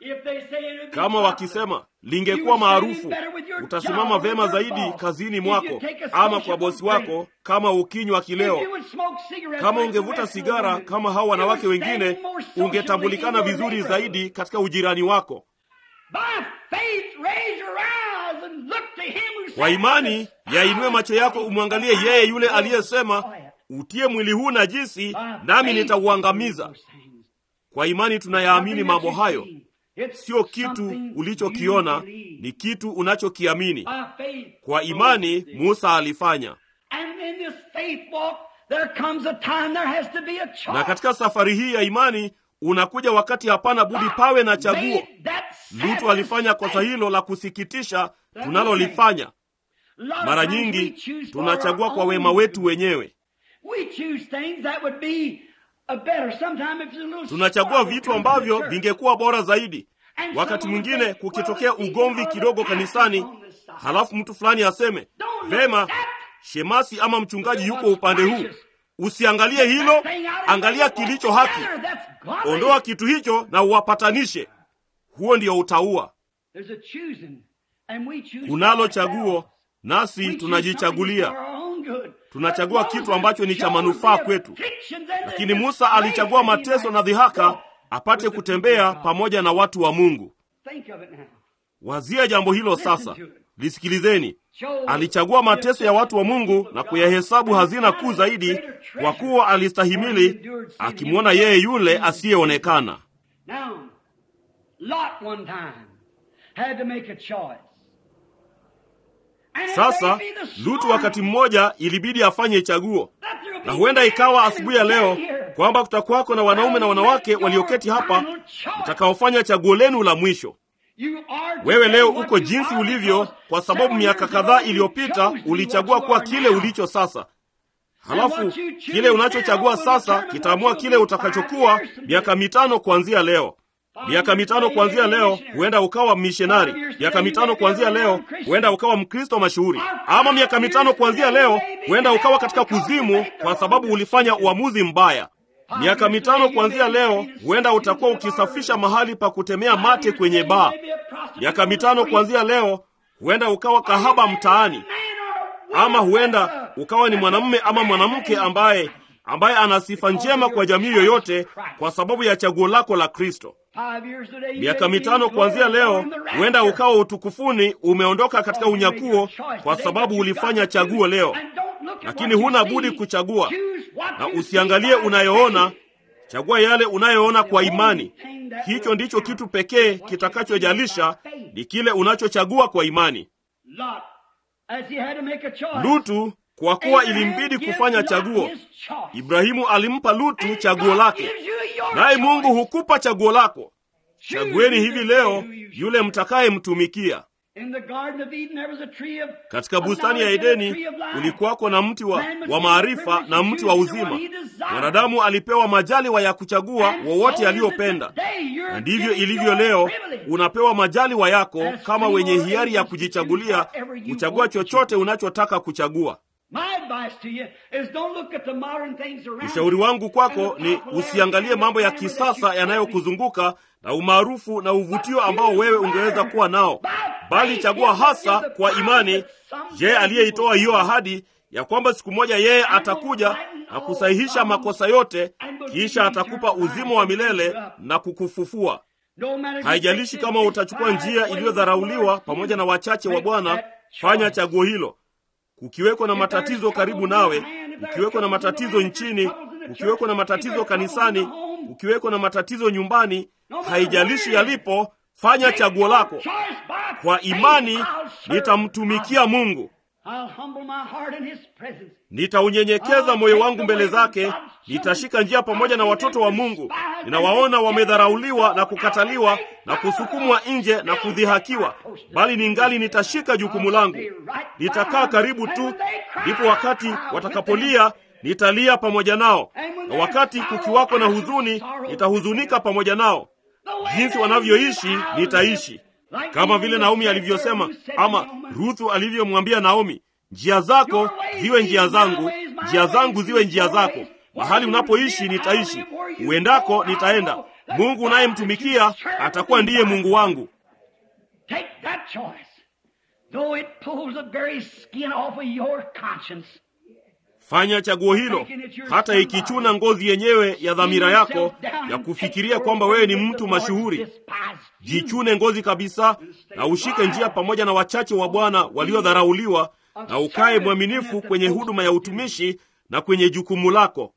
Kama wakisema lingekuwa maarufu, utasimama vema zaidi kazini mwako ama kwa bosi wako, kama ukinywa kileo. Kama ungevuta sigara kama hao wanawake wengine, ungetambulikana vizuri zaidi katika ujirani wako. Kwa imani yainue macho yako umwangalie yeye yule aliyesema, utie mwili huu najisi, nami nitauangamiza. Kwa imani tunayaamini mambo hayo. Sio kitu ulichokiona, ni kitu unachokiamini. Kwa imani Musa alifanya. There comes a time there has to be a choice. na katika safari hii ya imani unakuja wakati hapana budi pawe na chaguo Made that lutu alifanya kosa hilo la kusikitisha tunalolifanya Lot of mara times we nyingi choose for tunachagua our kwa own wema wetu wenyewe We choose things that would be a better. Sometimes if it's a little tunachagua sparkle vitu comes to ambavyo the church. vingekuwa bora zaidi And wakati someone mwingine would say, kukitokea "Well, the ugomvi people kidogo are the kanisani pastors on this side." halafu mtu fulani aseme Don't look vema at that. shemasi ama mchungaji yuko What's upande huu righteous. usiangalie hilo That thing out and angalia bring it kilicho haki together. That's godly. ondoa kitu hicho na uwapatanishe huo ndio utaua There's a choosing, and we choose kunalo for chaguo ourselves. nasi We choose tunajichagulia something for our own good. Tunachagua But kitu Moses ambacho ni cha chose manufaa the kwetu. afflictions and the lakini musa alichagua disgrace that he mateso na might dhihaka go apate with the kutembea people of God. pamoja na watu wa mungu Think of it now. wazia jambo hilo sasa to it. lisikilizeni Chose alichagua mateso ya watu wa mungu na kuyahesabu hazina kuu zaidi kwa kuwa alistahimili akimwona yeye yule asiyeonekana Now, Lot one time had to make a choice. And it sasa may be this lutu morning wakati mmoja ilibidi afanye chaguo that there'll na be huenda men ikawa and asubuhi ya women leo here kwamba kutakuwako na wanaume na wanawake walioketi hapa mtakaofanya chaguo lenu la mwisho You are wewe leo today uko what you jinsi are ulivyo because kwa sababu several miaka years kadhaa ago you iliyopita chose to be ulichagua what you kuwa are kile now. ulicho sasa halafu what you choose kile unachochagua now will sasa determine kitaamua what kile you'll be utakachokuwa five years from miaka today. mitano kuanzia leo miaka mitano kuanzia leo huenda ukawa mishonari miaka mitano kuanzia leo huenda ukawa mkristo mashuhuri ama miaka mitano kuanzia leo huenda ukawa katika kuzimu kwa sababu ulifanya uamuzi mbaya miaka mitano kuanzia leo huenda utakuwa ukisafisha mahali pa kutemea mate kwenye baa miaka mitano kuanzia leo huenda ukawa kahaba mtaani ama huenda ukawa ni mwanamume ama mwanamke ambaye ambaye ana sifa njema kwa jamii yoyote kwa sababu ya chaguo lako la kristo miaka mitano kuanzia leo huenda ukawa utukufuni umeondoka katika unyakuo kwa sababu ulifanya chaguo leo lakini huna budi kuchagua na usiangalie unayoona chagua yale unayoona kwa imani hicho ndicho kitu pekee kitakachojalisha ni kile unachochagua kwa imani lutu kwa kuwa ilimbidi kufanya chaguo ibrahimu alimpa lutu chaguo lake naye mungu hukupa chaguo lako chagueni hivi leo yule mtakayemtumikia katika bustani ya edeni kulikuwako na mti wa, wa maarifa na mti wa uzima mwanadamu alipewa majaliwa ya kuchagua wowote aliyopenda na ndivyo ilivyo leo unapewa majaliwa yako kama wenye hiari ya kujichagulia kuchagua chochote unachotaka kuchagua ushauri wangu kwako ni usiangalie mambo ya kisasa yanayokuzunguka na umaarufu na uvutio ambao wewe ungeweza kuwa nao bali chagua hasa kwa imani je aliyeitoa hiyo ahadi ya kwamba siku moja yeye atakuja na kusahihisha makosa yote kisha atakupa uzima wa milele na kukufufua haijalishi kama utachukua njia iliyodharauliwa pamoja na wachache wa bwana fanya chaguo hilo kukiwekwa na matatizo karibu nawe kukiwekwa na matatizo nchini kukiwekwa na matatizo kanisani kukiwekwa na matatizo nyumbani haijalishi yalipo fanya chaguo lako kwa imani nitamtumikia mungu nitaunyenyekeza moyo wangu mbele zake nitashika njia pamoja na watoto wa mungu ninawaona wamedharauliwa na kukataliwa na kusukumwa nje na kudhihakiwa bali ningali nitashika jukumu langu nitakaa karibu tu ndipo wakati watakapolia nitalia pamoja nao na wakati kukiwako na huzuni nitahuzunika pamoja nao jinsi wanavyoishi nitaishi kama vile naomi alivyosema ama ruthu alivyomwambia naomi njia zako ziwe njia zangu njia zangu ziwe njia zako mahali unapoishi nitaishi uendako nitaenda mungu unayemtumikia atakuwa ndiye mungu wangu fanya chaguo hilo hata ikichuna ngozi yenyewe ya dhamira yako ya kufikiria kwamba wewe ni mtu mashuhuri jichune ngozi kabisa na ushike njia pamoja na wachache wa bwana waliodharauliwa na ukaye mwaminifu kwenye huduma ya utumishi na kwenye jukumu lako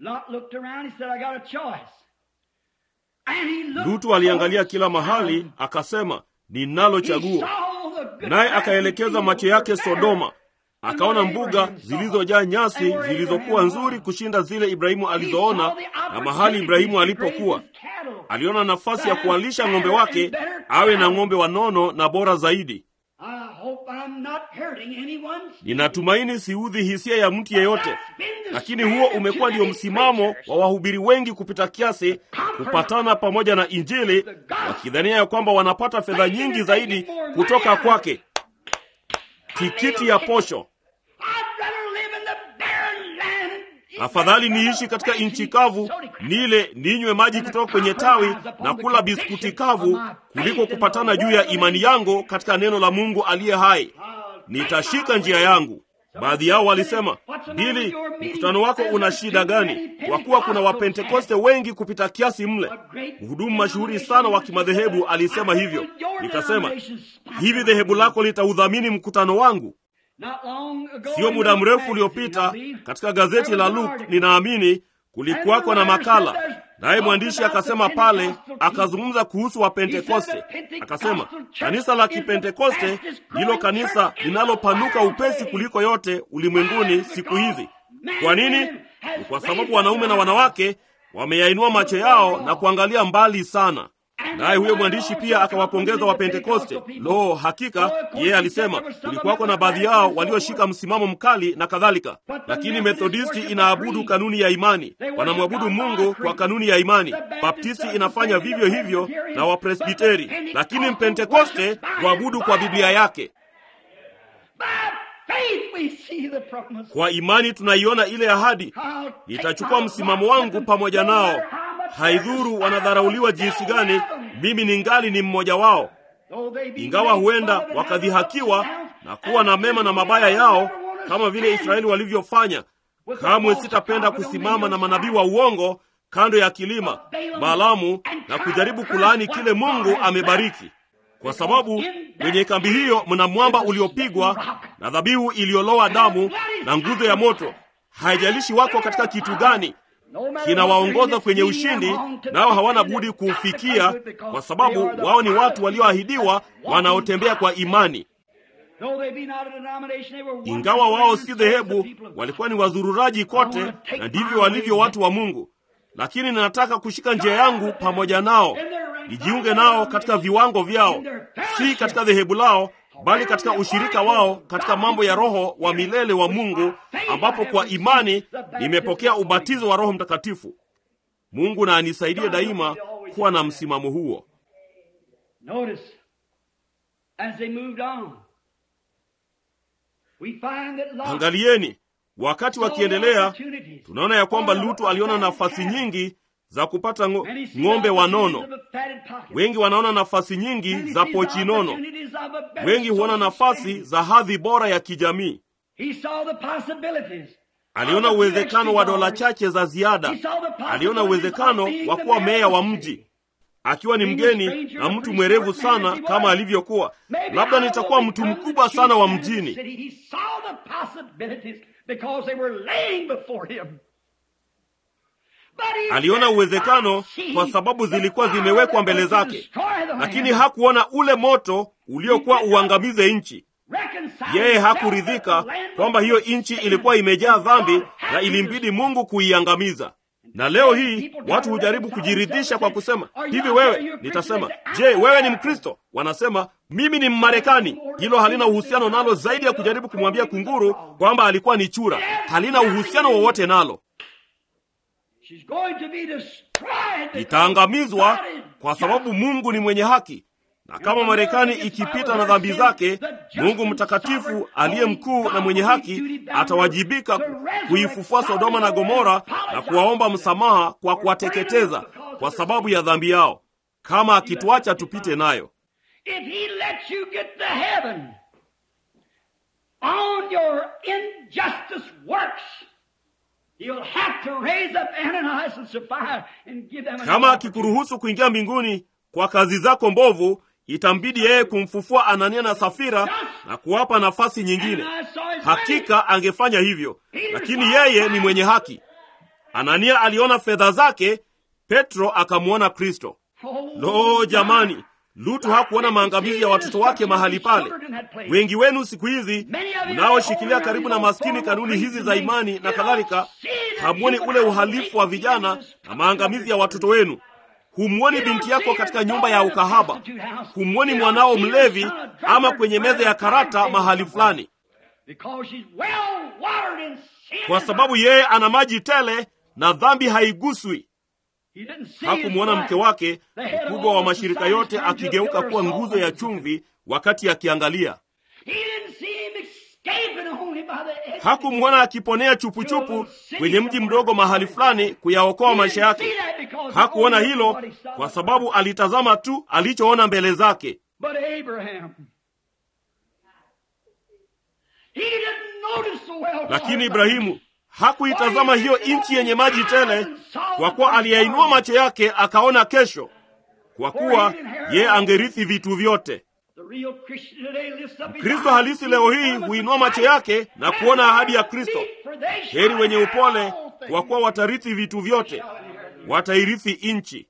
lutu aliangalia kila mahali akasema ninalo chaguo naye akaelekeza macho yake sodoma akaona mbuga zilizojaa nyasi zilizokuwa nzuri kushinda zile Ibrahimu alizoona, na mahali Ibrahimu alipokuwa aliona nafasi ya kuwalisha ng'ombe wake awe na ng'ombe wanono na bora zaidi. Ninatumaini siudhi hisia ya mtu yeyote, lakini huo umekuwa ndio msimamo wa wahubiri wengi kupita kiasi, kupatana pamoja na Injili, wakidhania ya kwamba wanapata fedha nyingi zaidi kutoka kwake. Tikiti ya posho. Afadhali niishi katika nchi kavu, nile ninywe maji kutoka kwenye tawi na kula biskuti kavu, kuliko kupatana juu ya imani yangu katika neno la Mungu aliye hai. Nitashika njia yangu. Baadhi yao walisema, Bili, mkutano wako una shida gani? Kwa kuwa kuna Wapentekoste wengi kupita kiasi mle. Mhudumu mashuhuri sana wa kimadhehebu alisema hivyo. Nikasema, hivi dhehebu lako litaudhamini mkutano wangu? Sio muda mrefu uliopita katika gazeti la Luke, ninaamini kulikuwako na makala, naye mwandishi akasema pale, akazungumza kuhusu Wapentekoste. Akasema kanisa la Kipentekoste ndilo kanisa linalopanuka upesi kuliko yote ulimwenguni siku hizi. Kwa nini? Ni kwa sababu wanaume na wanawake wameyainua macho yao na kuangalia mbali sana. Naye huyo mwandishi pia akawapongeza Wapentekoste. Lo, hakika yeye alisema kulikuwako na baadhi yao walioshika msimamo mkali na kadhalika, lakini Methodisti inaabudu kanuni ya imani, wanamwabudu Mungu kwa kanuni ya imani. Baptisti inafanya vivyo hivyo na Wapresbiteri, lakini Mpentekoste huabudu kwa Biblia yake. Kwa imani tunaiona ile ahadi, nitachukua msimamo wangu pamoja nao Haidhuru wanadharauliwa jinsi gani, mimi ningali ni mmoja wao. Ingawa huenda wakadhihakiwa na kuwa na mema na mabaya yao kama vile Israeli walivyofanya, kamwe sitapenda kusimama na manabii wa uongo kando ya kilima Balaamu na kujaribu kulaani kile Mungu amebariki, kwa sababu kwenye kambi hiyo mna mwamba uliopigwa na dhabihu iliyoloa damu na nguzo ya moto. Haijalishi wako katika kitu gani kinawaongoza kwenye ushindi, nao hawana budi kuufikia, kwa sababu wao ni watu walioahidiwa wanaotembea kwa imani. Ingawa wao si dhehebu, walikuwa ni wazururaji kote, na ndivyo walivyo watu wa Mungu. Lakini ninataka kushika njia yangu pamoja nao, nijiunge nao katika viwango vyao, si katika dhehebu lao bali katika ushirika wao katika mambo ya roho wa milele wa Mungu, ambapo kwa imani nimepokea ubatizo wa Roho Mtakatifu. Mungu na anisaidie daima kuwa na msimamo huo. Angalieni, wakati wakiendelea, tunaona ya kwamba Lutu aliona nafasi nyingi za kupata ng'ombe wanono. Wengi wanaona nafasi nyingi za pochi nono. Wengi huona nafasi za hadhi bora ya kijamii. Aliona uwezekano wa dola chache za ziada. Aliona uwezekano wa kuwa meya wa mji, akiwa ni mgeni na mtu mwerevu sana kama alivyokuwa. Labda nitakuwa mtu mkubwa sana wa mjini. Aliona uwezekano kwa sababu zilikuwa zimewekwa mbele zake, lakini hakuona ule moto uliokuwa uangamize nchi. Yeye hakuridhika kwamba hiyo nchi ilikuwa imejaa dhambi na ilimbidi Mungu kuiangamiza. Na leo hii watu hujaribu kujiridhisha kwa kusema hivi, wewe. Nitasema, je, wewe ni Mkristo? Wanasema mimi ni Mmarekani. Hilo halina uhusiano nalo zaidi ya kujaribu kumwambia kunguru kwamba alikuwa ni chura. Halina uhusiano wowote nalo. Itaangamizwa kwa sababu Mungu ni mwenye haki, na kama Marekani ikipita na dhambi zake, Mungu mtakatifu aliye mkuu na mwenye haki atawajibika kuifufua Sodoma na Gomora na kuwaomba msamaha kwa kuwateketeza kwa sababu ya dhambi yao, kama akituacha tupite nayo. Kama akikuruhusu kuingia mbinguni kwa kazi zako mbovu, itambidi yeye kumfufua Anania na Safira na kuwapa nafasi nyingine. Hakika angefanya hivyo, lakini yeye ni mwenye haki. Anania aliona fedha zake, Petro akamwona Kristo. Lo, jamani, Lutu hakuona maangamizi ya watoto wake mahali pale. Wengi wenu siku hizi mnaoshikilia karibu na maskini kanuni hizi za imani na kadhalika, hamwoni ule uhalifu wa vijana na maangamizi ya watoto wenu. Humwoni binti yako katika nyumba ya ukahaba, humwoni mwanao mlevi ama kwenye meza ya karata mahali fulani, kwa sababu yeye ana maji tele na dhambi haiguswi. Hakumwona mke wake mkubwa wa mashirika yote akigeuka kuwa nguzo ya chumvi wakati akiangalia. Hakumwona akiponea chupuchupu kwenye mji mdogo mahali fulani kuyaokoa maisha yake. Hakuona hilo kwa sababu alitazama tu alichoona mbele zake. Lakini Ibrahimu hakuitazama hiyo nchi yenye maji tele, kwa kuwa aliyainua macho yake akaona kesho, kwa kuwa yeye angerithi vitu vyote. Mkristo halisi leo hii huinua macho yake na kuona ahadi ya Kristo. Heri wenye upole, kwa kuwa watarithi vitu vyote, watairithi nchi.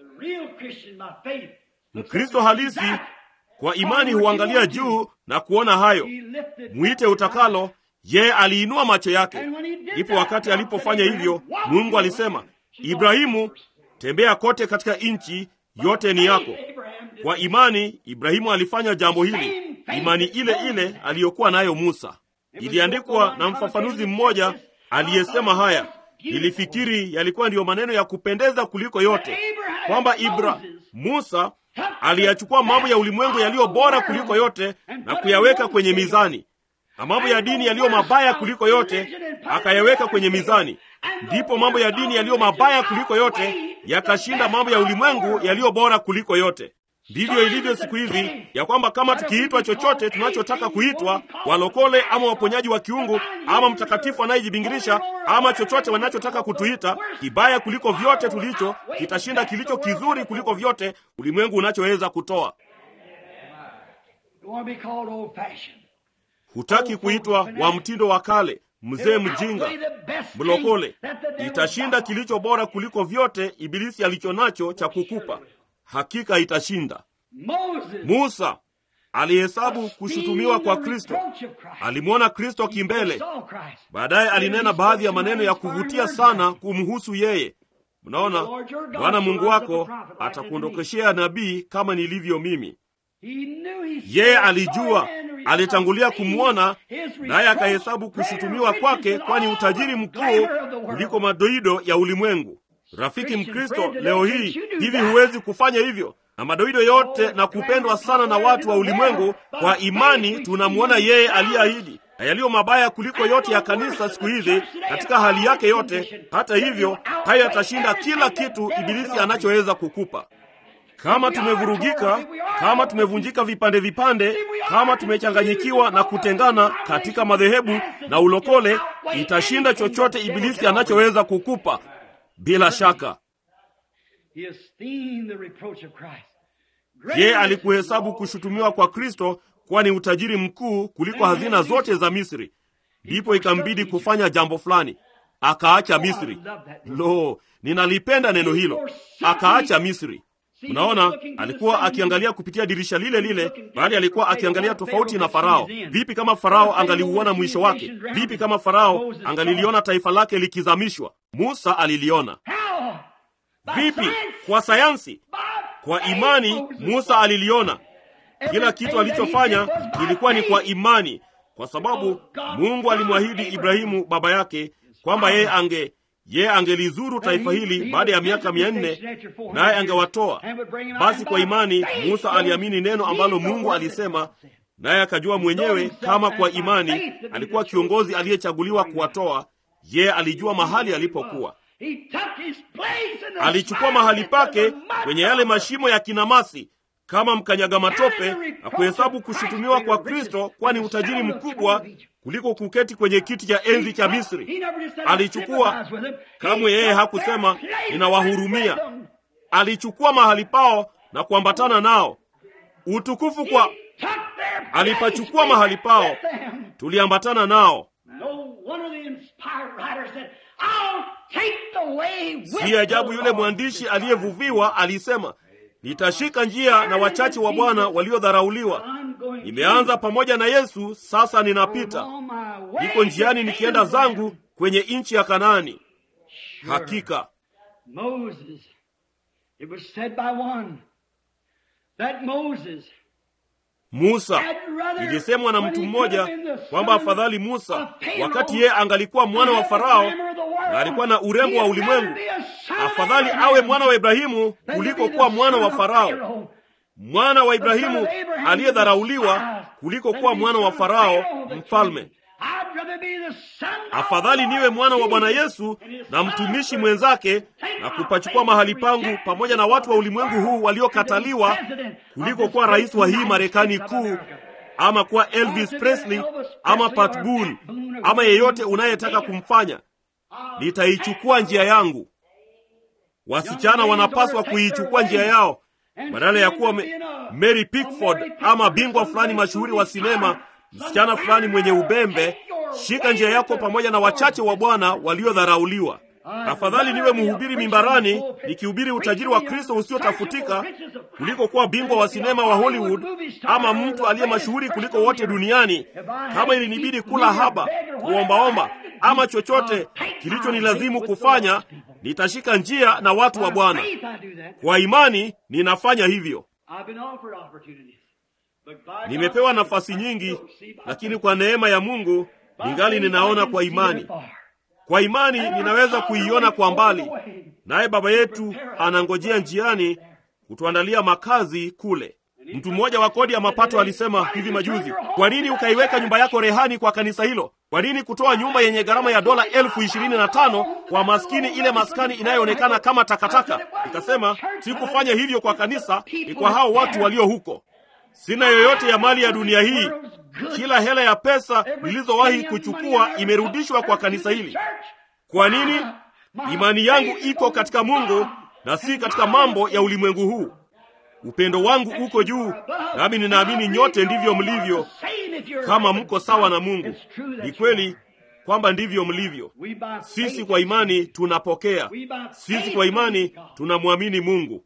Mkristo halisi kwa imani huangalia juu na kuona hayo. Mwite utakalo, yeye aliinua macho yake. Ndipo wakati alipofanya hivyo, Mungu alisema, Ibrahimu, tembea kote katika nchi yote ni yako. Kwa imani Ibrahimu alifanya jambo hili, imani ile ile aliyokuwa nayo Musa. Iliandikwa na mfafanuzi mmoja aliyesema haya, nilifikiri yalikuwa ndiyo maneno ya kupendeza kuliko yote, kwamba Ibra Musa aliyachukua mambo ya ulimwengu yaliyo bora kuliko yote na kuyaweka kwenye mizani, na mambo ya dini yaliyo mabaya kuliko yote akayaweka kwenye mizani. Ndipo mambo ya dini yaliyo mabaya kuliko yote yakashinda mambo ya ulimwengu yaliyo bora kuliko yote. Ndivyo ilivyo siku hizi, ya kwamba kama tukiitwa chochote tunachotaka kuitwa, walokole ama waponyaji wa kiungu ama mtakatifu anayejibingirisha ama chochote wanachotaka kutuita, kibaya kuliko vyote tulicho kitashinda kilicho kizuri kuliko vyote ulimwengu unachoweza kutoa. Hutaki kuitwa wa mtindo wa kale, mzee mjinga, mlokole. Itashinda kilicho bora kuliko vyote ibilisi alicho nacho cha kukupa. Hakika itashinda. Musa alihesabu kushutumiwa kwa Kristo, alimwona Kristo kimbele. Baadaye alinena baadhi ya maneno ya kuvutia sana kumhusu yeye. Mnaona, Bwana Mungu wako atakuondokeshea nabii kama nilivyo mimi. Yeye alijua, alitangulia kumwona, naye akahesabu kushutumiwa kwake, kwani utajiri mkuu kuliko madoido ya ulimwengu. Rafiki Mkristo, leo hii hivi huwezi kufanya hivyo na madoido yote na kupendwa sana na watu wa ulimwengu. Kwa imani tunamwona yeye aliyeahidi, na yaliyo mabaya kuliko yote ya kanisa siku hizi katika hali yake yote. Hata hivyo, hayo yatashinda kila kitu ibilisi anachoweza kukupa. Kama tumevurugika, kama tumevunjika vipande vipande, kama tumechanganyikiwa na kutengana katika madhehebu na ulokole, itashinda chochote ibilisi anachoweza kukupa. Bila shaka yeye alikuhesabu kushutumiwa kwa Kristo kuwa ni utajiri mkuu kuliko hazina zote za Misri. Ndipo ikambidi kufanya jambo fulani, akaacha Misri. Lo, ninalipenda neno hilo, akaacha Misri. Mnaona, alikuwa akiangalia kupitia dirisha lile lile, bali alikuwa akiangalia tofauti na Farao. Vipi kama Farao angaliuona mwisho wake? Vipi kama Farao angaliliona taifa lake likizamishwa? Musa aliliona. Vipi kwa sayansi? Kwa imani Musa aliliona. Kila kitu alichofanya kilikuwa ni kwa imani, kwa sababu Mungu alimwahidi Ibrahimu baba yake kwamba yeye ange yeye angelizuru taifa hili baada ya miaka mia nne naye angewatoa. Basi kwa imani Musa aliamini neno ambalo Mungu alisema, naye akajua mwenyewe kama kwa imani alikuwa kiongozi aliyechaguliwa kuwatoa. Yeye alijua mahali alipokuwa, alichukua mahali pake kwenye yale mashimo ya kinamasi kama mkanyaga matope, na kuhesabu kushutumiwa kwa Kristo kwani utajiri mkubwa kuliko kuketi kwenye kiti cha enzi cha Misri. Alichukua kamwe, yeye hakusema ninawahurumia. Alichukua mahali pao na kuambatana nao. Utukufu kwa alipachukua mahali pao, tuliambatana nao. Si ajabu yule mwandishi aliyevuviwa alisema, nitashika njia na wachache wa Bwana waliodharauliwa. Nimeanza pamoja na Yesu, sasa ninapita, niko njiani nikienda zangu kwenye nchi ya Kanaani. Hakika Moses, it was said by one that Moses Musa, ilisemwa na mtu mmoja kwamba afadhali Musa, wakati yeye angalikuwa mwana wa Farao na alikuwa na urembo wa ulimwengu, afadhali awe mwana wa Ibrahimu kuliko kuwa mwana wa Farao, mwana wa Ibrahimu aliyedharauliwa kuliko kuwa mwana wa Farao mfalme. Afadhali niwe mwana wa Bwana Yesu na mtumishi mwenzake na kupachukua mahali pangu pamoja na watu wa ulimwengu huu waliokataliwa kuliko kuwa rais wa hii Marekani kuu ama kuwa Elvis Presley ama Pat Boone ama yeyote unayetaka kumfanya. Nitaichukua njia yangu. Wasichana wanapaswa kuichukua njia yao badala ya kuwa me, Mary Pickford ama bingwa fulani mashuhuri wa sinema, msichana fulani mwenye ubembe. Shika njia yako pamoja na wachache wa Bwana waliodharauliwa. Afadhali niwe mhubiri mimbarani nikihubiri utajiri wa Kristo usiotafutika kuliko kuwa bingwa wa sinema wa Hollywood ama mtu aliye mashuhuri kuliko wote duniani. Kama ilinibidi kula haba, kuombaomba ama chochote kilichonilazimu kufanya, nitashika njia na watu wa Bwana. Kwa imani ninafanya hivyo. Nimepewa nafasi nyingi, lakini kwa neema ya Mungu ningali ninaona kwa imani. Kwa imani ninaweza kuiona kwa mbali, naye Baba yetu anangojea njiani kutuandalia makazi kule. Mtu mmoja wa kodi ya mapato alisema hivi majuzi, kwa nini ukaiweka nyumba yako rehani kwa kanisa hilo? Kwa nini kutoa nyumba yenye gharama ya dola elfu ishirini na tano kwa maskini, ile maskani inayoonekana kama takataka? Nikasema sikufanya hivyo kwa kanisa, ni kwa hao watu walio huko. Sina yoyote ya mali ya dunia hii. Kila hela ya pesa nilizowahi kuchukua imerudishwa kwa kanisa hili. Kwa nini? Imani yangu iko katika Mungu na si katika mambo ya ulimwengu huu. Upendo wangu uko juu, nami ninaamini nyote ndivyo mlivyo, kama mko sawa na Mungu. Ni kweli kwamba ndivyo mlivyo. Sisi kwa imani tunapokea, sisi kwa imani tunamwamini Mungu.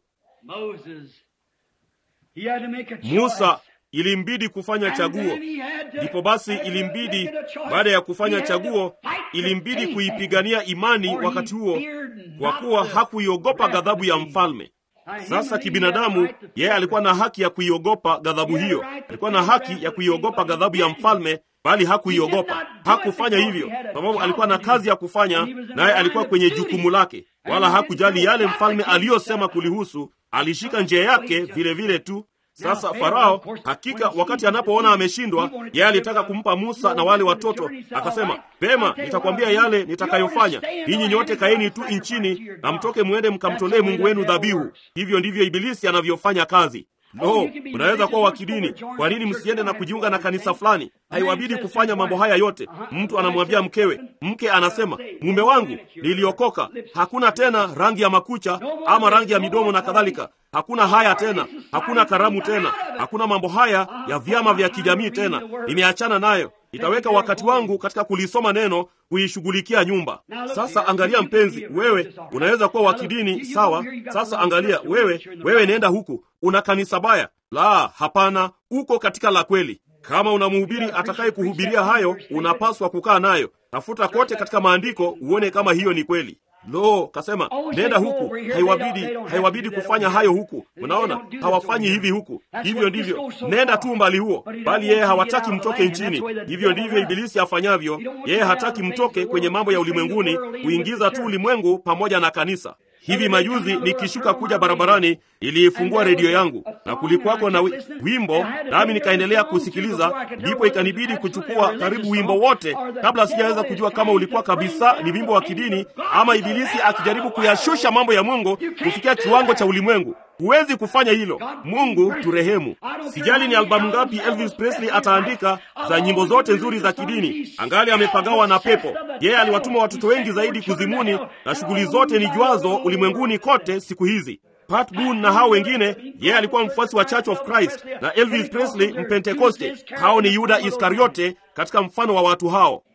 Musa ilimbidi kufanya chaguo, ndipo basi ilimbidi, baada ya kufanya chaguo, ilimbidi kuipigania imani wakati huo, kwa kuwa hakuiogopa ghadhabu ya mfalme. Sasa kibinadamu, yeye alikuwa na haki ya kuiogopa ghadhabu hiyo, alikuwa na haki ya kuiogopa ghadhabu ya mfalme, bali hakuiogopa. Hakufanya hivyo sababu alikuwa na kazi ya kufanya, naye alikuwa kwenye jukumu lake, wala hakujali yale mfalme aliyosema kulihusu. Alishika njia yake vile vile tu. Sasa Farao hakika, wakati anapoona ameshindwa, yeye alitaka kumpa Musa na wale watoto, akasema, pema, nitakwambia yale nitakayofanya. Ninyi nyote kaeni tu nchini na mtoke mwende mkamtolee Mungu wenu dhabihu. Hivyo ndivyo Ibilisi anavyofanya kazi. No, mnaweza kuwa wa kidini. Kwa nini msiende na kujiunga na kanisa fulani? Haiwabidi kufanya mambo haya yote. Mtu anamwambia mkewe, mke anasema, mume wangu, niliokoka, hakuna tena rangi ya makucha ama rangi ya midomo na kadhalika. Hakuna haya tena, hakuna karamu tena, hakuna mambo haya ya vyama vya kijamii tena. Nimeachana nayo. Nitaweka wakati wangu katika kulisoma neno, kuishughulikia nyumba. Sasa angalia, mpenzi, wewe unaweza kuwa wa kidini, sawa. Sasa angalia, wewe wewe, nenda huku, una kanisa baya. La, hapana, uko katika la kweli. Kama una mhubiri atakaye kuhubiria hayo, unapaswa kukaa nayo. Tafuta kote katika maandiko uone kama hiyo ni kweli. Lo, kasema nenda huku. Haiwabidi, haiwabidi kufanya hayo huku. Unaona, hawafanyi hivi huku. Hivyo ndivyo, nenda tu mbali huo, bali yeye hawataki mtoke nchini. Hivyo ndivyo Ibilisi afanyavyo. Yeye hataki mtoke kwenye mambo ya ulimwenguni, kuingiza tu ulimwengu pamoja na kanisa. Hivi majuzi nikishuka kuja barabarani, iliifungua redio yangu na kulikuwako na wimbo, nami nikaendelea kusikiliza. Ndipo ikanibidi kuchukua karibu wimbo wote, kabla sijaweza kujua kama ulikuwa kabisa ni wimbo wa kidini ama Ibilisi akijaribu kuyashusha mambo ya Mungu kufikia kiwango cha ulimwengu. Huwezi kufanya hilo. Mungu turehemu. Sijali ni albamu ngapi Elvis Presley ataandika za nyimbo zote nzuri za kidini, angali amepagawa na pepo. Yeye aliwatuma watoto wengi zaidi kuzimuni, na shughuli zote ni jwazo ulimwenguni kote siku hizi. Pat Boone na hao wengine, yeye alikuwa mfuasi wa Church of Christ, na Elvis Presley Mpentekoste. Hao ni Yuda Iskariote katika mfano wa watu hao.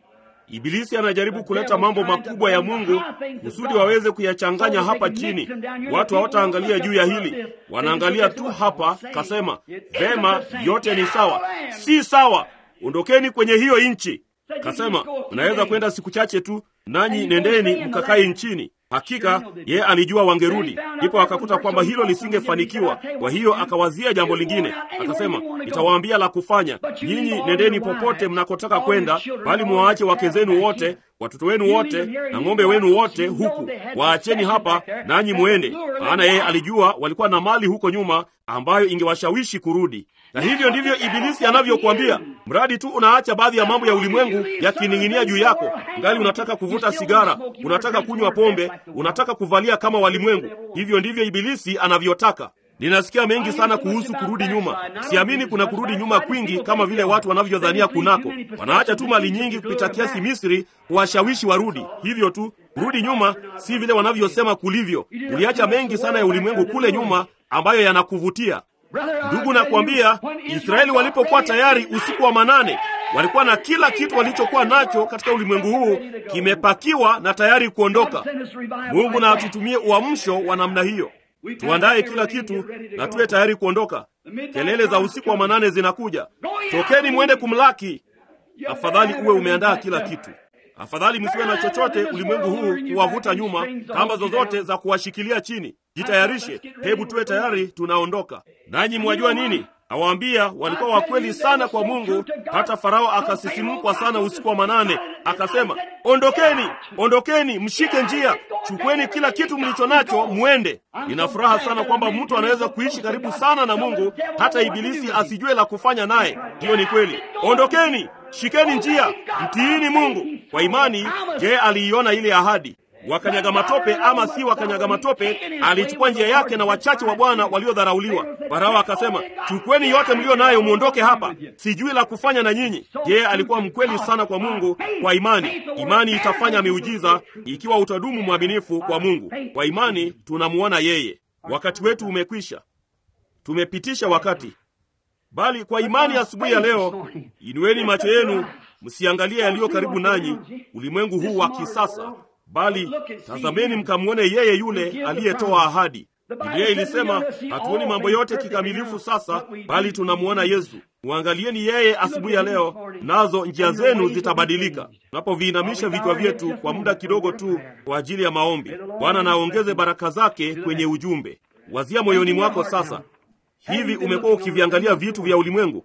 Ibilisi anajaribu kuleta mambo makubwa ya Mungu kusudi waweze kuyachanganya hapa chini. Watu hawataangalia juu ya hili, wanaangalia tu hapa. Kasema vema, yote ni sawa. Si sawa, ondokeni kwenye hiyo nchi. Kasema mnaweza kwenda siku chache tu, nanyi nendeni mkakae nchini. Hakika yeye alijua wangerudi, ndipo akakuta kwamba hilo lisingefanikiwa. Kwa hiyo akawazia jambo lingine, akasema, nitawaambia la kufanya, nyinyi nendeni popote mnakotaka kwenda, bali muwaache wake zenu wote, watoto wenu wote na ng'ombe wenu wote huku, waacheni hapa, nanyi mwende. Maana yeye alijua walikuwa na mali huko nyuma ambayo ingewashawishi kurudi. Na hivyo ndivyo Ibilisi anavyokuambia, mradi tu unaacha baadhi ya mambo ya ulimwengu yakining'inia juu yako, ngali unataka kuvuta sigara, unataka kunywa pombe, unataka kuvalia kama walimwengu. Hivyo ndivyo Ibilisi anavyotaka. Ninasikia mengi sana kuhusu kurudi nyuma. Siamini kuna kurudi nyuma kwingi kama vile watu wanavyodhania kunako. Wanaacha tu mali nyingi kupita kiasi Misri kuwashawishi warudi. Hivyo tu, kurudi nyuma si vile wanavyosema kulivyo. Uliacha mengi sana ya ulimwengu kule nyuma ambayo yanakuvutia. Ndugu, nakwambia, Israeli walipokuwa tayari usiku wa manane, walikuwa na kila kitu walichokuwa nacho katika ulimwengu huu kimepakiwa na tayari kuondoka. Mungu na atutumie uamsho wa namna hiyo, tuandaye kila kitu na tuwe tayari kuondoka. Kelele za usiku wa manane zinakuja, tokeni mwende kumlaki. Afadhali uwe umeandaa kila kitu. Afadhali msiwe na chochote ulimwengu huu kuwavuta nyuma, kamba zozote za kuwashikilia chini. Jitayarishe, hebu tuwe tayari, tunaondoka. Nanyi mwajua nini? Awaambia walikuwa wakweli sana kwa Mungu, hata Farao akasisimkwa sana usiku wa manane, akasema, ondokeni, ondokeni, mshike njia, chukweni kila kitu mlicho nacho, mwende. Nina furaha sana kwamba mtu anaweza kuishi karibu sana na Mungu hata ibilisi asijue la kufanya naye. Hiyo ni kweli. Ondokeni, shikeni njia, mtiini Mungu kwa imani. Je, aliiona ile ahadi? Wakanyaga matope ama si wakanyaga matope, alichukua njia yake na wachache wa Bwana waliodharauliwa. Farao akasema, chukweni yote mlio nayo muondoke hapa, sijui la kufanya na nyinyi. Je, alikuwa mkweli sana kwa Mungu? Kwa imani, imani itafanya miujiza ikiwa utadumu mwaminifu kwa Mungu. Kwa imani tunamuona yeye. Wakati wetu umekwisha, tumepitisha wakati, bali kwa imani asubuhi ya, ya leo, inueni macho yenu, msiangalie yaliyo karibu nanyi, ulimwengu huu wa kisasa bali tazameni mkamwone yeye yule aliyetoa ahadi. Biblia ilisema hatuoni mambo yote kikamilifu sasa, bali tunamwona Yesu. Mwangalieni yeye asubuhi ya leo, nazo njia zenu zitabadilika. Tunapoviinamisha vichwa vyetu kwa muda kidogo tu kwa ajili ya maombi, Bwana naongeze baraka zake kwenye ujumbe. Wazia moyoni mwako sasa, hivi umekuwa ukiviangalia vitu vya ulimwengu?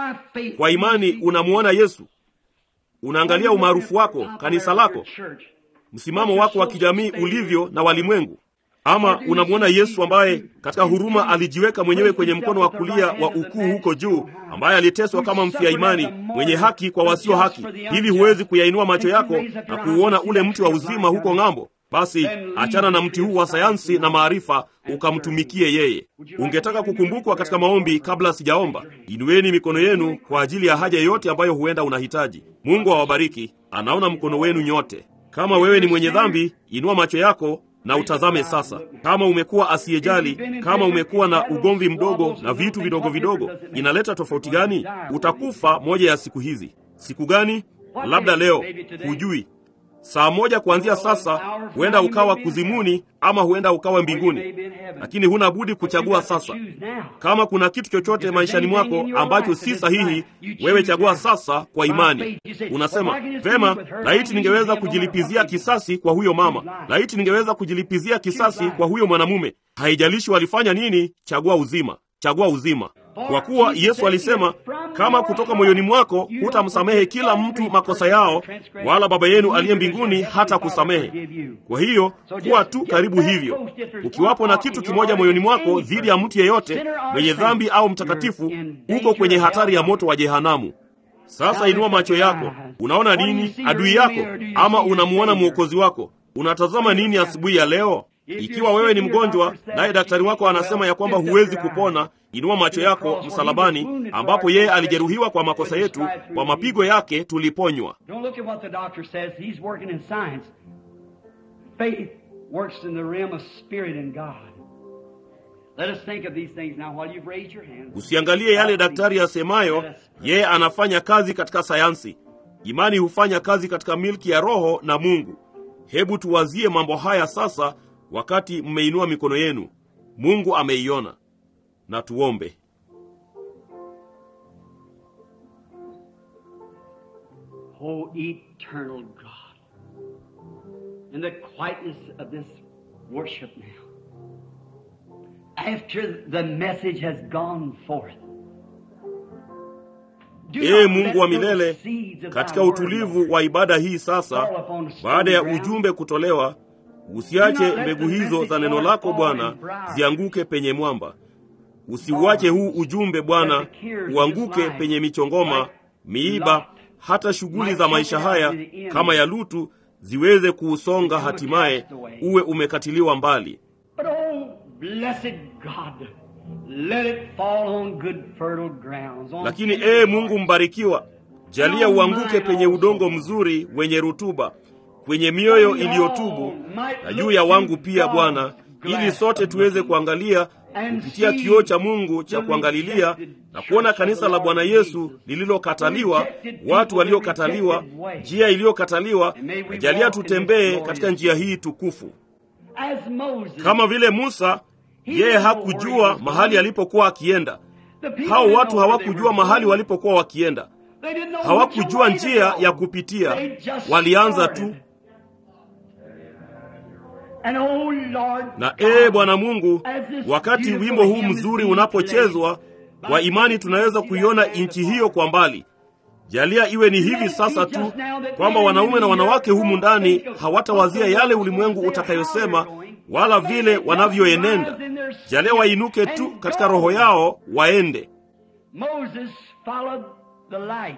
Kwa imani unamwona Yesu? Unaangalia umaarufu wako, kanisa lako msimamo wako wa kijamii ulivyo na walimwengu, ama unamwona Yesu ambaye katika huruma alijiweka mwenyewe kwenye mkono wa kulia wa ukuu huko juu, ambaye aliteswa kama mfia imani, mwenye haki kwa wasio haki? Hivi huwezi kuyainua macho yako na kuuona ule mti wa uzima huko ng'ambo? Basi achana na mti huu wa sayansi na maarifa, ukamtumikie yeye. Ungetaka kukumbukwa katika maombi kabla sijaomba? Inueni mikono yenu kwa ajili ya haja yoyote ambayo huenda unahitaji. Mungu awabariki. Anaona mkono wenu nyote. Kama wewe ni mwenye dhambi, inua macho yako na utazame sasa. Kama umekuwa asiyejali, kama umekuwa na ugomvi mdogo na vitu vidogo vidogo, inaleta tofauti gani? Utakufa moja ya siku hizi. Siku gani? Labda leo, hujui. Saa moja kuanzia sasa, huenda ukawa kuzimuni ama huenda ukawa mbinguni, lakini huna budi kuchagua sasa. Kama kuna kitu chochote maishani mwako ambacho si sahihi, wewe chagua sasa kwa imani. Unasema vema, laiti ningeweza kujilipizia kisasi kwa huyo mama, laiti ningeweza kujilipizia kisasi kwa huyo mwanamume. Haijalishi walifanya nini, chagua uzima, chagua uzima kwa kuwa Yesu alisema, kama kutoka moyoni mwako hutamsamehe kila mtu makosa yao, wala Baba yenu aliye mbinguni hata kusamehe. Kwa hiyo kuwa tu karibu hivyo. Ukiwapo na kitu kimoja moyoni mwako dhidi ya mtu yeyote mwenye dhambi au mtakatifu, uko kwenye hatari ya moto wa jehanamu. Sasa inua macho yako. Unaona nini? Adui yako ama unamuona mwokozi wako? Unatazama nini asubuhi ya leo? Ikiwa wewe ni mgonjwa naye daktari wako anasema ya kwamba huwezi kupona, inua macho yako msalabani, ambapo yeye alijeruhiwa kwa makosa yetu, kwa mapigo yake tuliponywa. Usiangalie yale daktari asemayo, yeye anafanya kazi katika sayansi. Imani hufanya kazi katika milki ya Roho na Mungu. Hebu tuwazie mambo haya sasa, wakati mmeinua mikono yenu. Mungu ameiona. Na tuombe. Oh, eternal God, in the quietness of this worship now, after the message has gone forth, do Ee not Mungu let wa those milele, seeds of katika thy word, utulivu Lord, wa ibada hii sasa, fall upon stony baada ya ground. ujumbe kutolewa, usiache mbegu hizo za neno lako Bwana zianguke penye mwamba. Usiuache huu ujumbe Bwana uanguke penye michongoma, miiba, hata shughuli za maisha haya kama ya Lutu ziweze kuusonga, hatimaye uwe umekatiliwa mbali. But oh, blessed God, let it fall on good fertile grounds. On Lakini good ee ground. Mungu mbarikiwa, jalia uanguke penye udongo mzuri wenye rutuba, kwenye mioyo iliyotubu, na juu ya wangu pia Bwana, ili sote tuweze kuangalia kupitia kioo cha Mungu cha kuangalilia na kuona kanisa la Bwana Yesu lililokataliwa, watu waliokataliwa, njia iliyokataliwa, na jalia tutembee katika njia hii tukufu. As Moses, Kama vile Musa, yeye hakujua mahali alipokuwa akienda. the people Hao didn't watu know where they hawakujua were mahali going. walipokuwa wakienda. They didn't know which hawakujua way to njia go. ya kupitia, They just walianza started. tu. And oh Lord Na God, ee Bwana Mungu, wakati wimbo huu mzuri unapochezwa, kwa imani tunaweza kuiona nchi hiyo kwa mbali. Jalia iwe ni hivi sasa tu kwamba wanaume na wanawake humu ndani hawatawazia yale ulimwengu utakayosema wala vile wanavyoenenda. Jalia wainuke tu katika roho yao waende. Moses followed the light.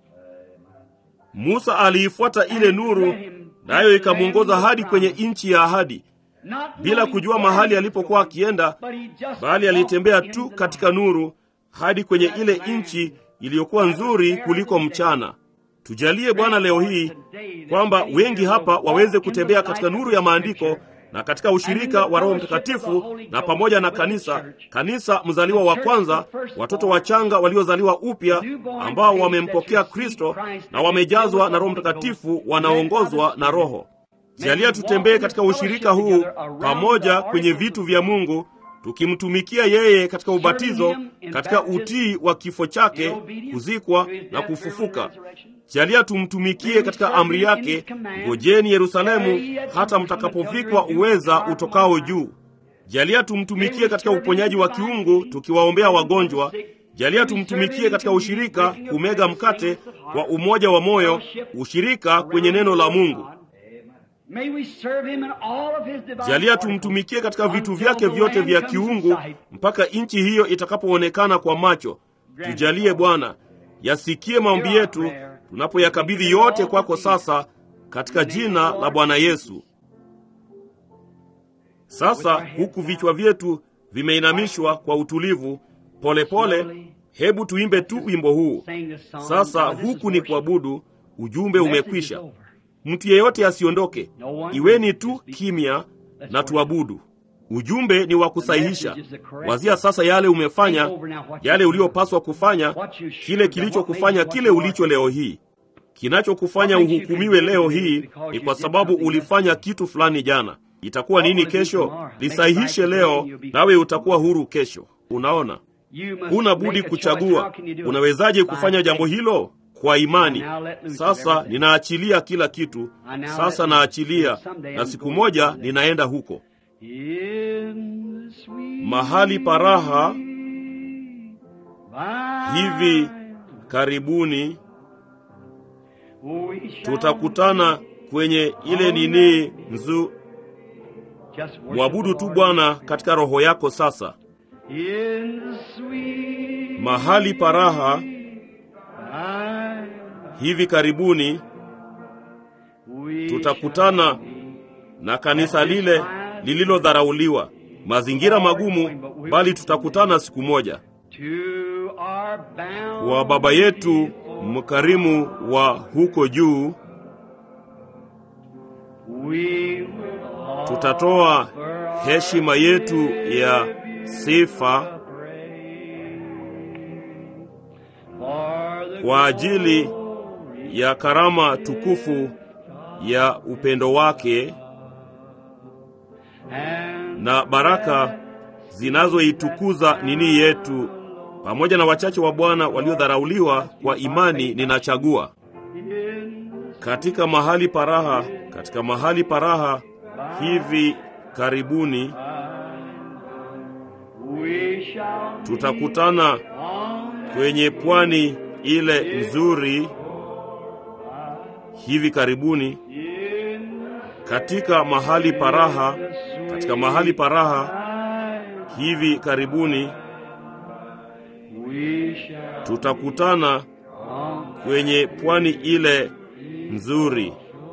Musa aliifuata ile nuru, nayo ikamwongoza hadi kwenye nchi ya ahadi, Not bila knowing kujua where mahali he was alipokuwa going, akienda, but he just bali alitembea walked tu into the katika light. nuru hadi kwenye ile nchi iliyokuwa nzuri kuliko mchana. Tujalie Bwana leo hii kwamba wengi hapa waweze kutembea katika nuru ya maandiko na katika ushirika wa Roho Mtakatifu na pamoja na kanisa, kanisa mzaliwa wa kwanza, watoto wachanga waliozaliwa upya ambao wamempokea Kristo na wamejazwa na Roho Mtakatifu, wanaongozwa na Roho. Jalia tutembee katika ushirika huu pamoja kwenye vitu vya Mungu, tukimtumikia yeye katika ubatizo, katika utii wa kifo chake, kuzikwa na kufufuka. Jalia tumtumikie katika amri yake, ngojeni Yerusalemu hata mtakapovikwa uweza utokao juu. Jalia tumtumikie katika uponyaji wa kiungu, tukiwaombea wagonjwa. Jalia tumtumikie katika ushirika, kumega mkate kwa umoja wa moyo, ushirika kwenye neno la Mungu. May we serve him in all of his divine Jalia oracles tumtumikie katika vitu until vyake the vyote land vya comes in kiungu sight. mpaka nchi hiyo itakapoonekana kwa macho. Tujalie Bwana, yasikie maombi yetu tunapoyakabidhi yote kwako sasa, katika jina la Bwana Yesu. Sasa huku vichwa vyetu vimeinamishwa kwa utulivu, polepole pole, hebu tuimbe tu wimbo huu sasa. Huku ni kuabudu, ujumbe umekwisha. Mtu yeyote asiondoke, iweni tu kimya na tuabudu. Ujumbe ni wa kusahihisha. Wazia sasa yale umefanya, yale uliyopaswa kufanya, kile kilichokufanya kile ulicho leo hii. Kinachokufanya uhukumiwe leo hii ni kwa sababu ulifanya kitu fulani jana. Itakuwa nini kesho? Lisahihishe leo, nawe utakuwa huru kesho. Unaona, huna budi kuchagua. Unawezaje kufanya jambo hilo? Kwa imani. Sasa ninaachilia kila kitu, sasa naachilia, na siku moja ninaenda huko mahali paraha hivi karibuni. Tutakutana kwenye ile nini nzu. Mwabudu tu Bwana katika roho yako. Sasa mahali paraha hivi karibuni tutakutana na kanisa lile lililodharauliwa, mazingira magumu, bali tutakutana siku moja. Kwa Baba yetu mkarimu wa huko juu, tutatoa heshima yetu ya sifa kwa ajili ya karama tukufu ya upendo wake and na baraka zinazoitukuza nini yetu, pamoja na wachache wa Bwana waliodharauliwa kwa imani, ninachagua in katika mahali paraha, katika mahali paraha hivi karibuni we shall tutakutana on kwenye pwani ile nzuri. Hivi karibuni in katika mahali paraha, katika mahali paraha time hivi karibuni we shall tutakutana on kwenye pwani ile nzuri.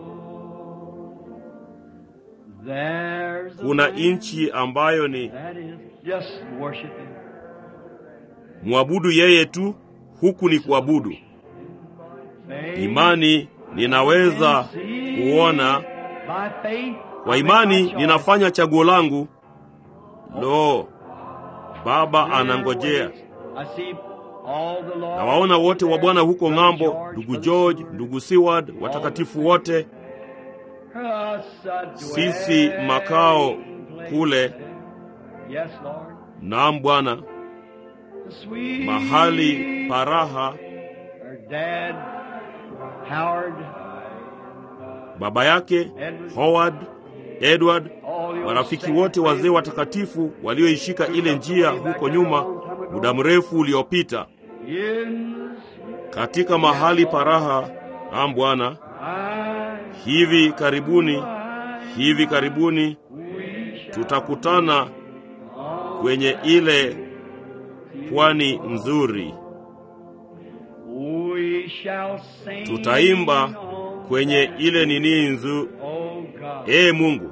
there's a Kuna land nchi ambayo ni that is just worshiping mwabudu yeye tu, huku ni kuabudu. faith Imani ninaweza kuona, by faith kwa imani ninafanya chaguo langu. Lo, Baba anangojea. I see all the Lord Na waona wote wa Bwana huko ng'ambo, ndugu George, ndugu Seward, watakatifu wote, sisi makao kule. Yes, Lord. Naam Bwana, The sweet mahali paraha. Her dad, Howard, Baba yake Howard, Edward, all the marafiki wote wazee watakatifu walioishika ile njia huko nyuma muda mrefu uliopita, in katika mahali paraha. Naam Bwana, I, hivi karibuni, hivi karibuni tutakutana kwenye ile pwani nzuri. we shall sing Tutaimba on kwenye ile nini nzu. Oh God, Ee Mungu,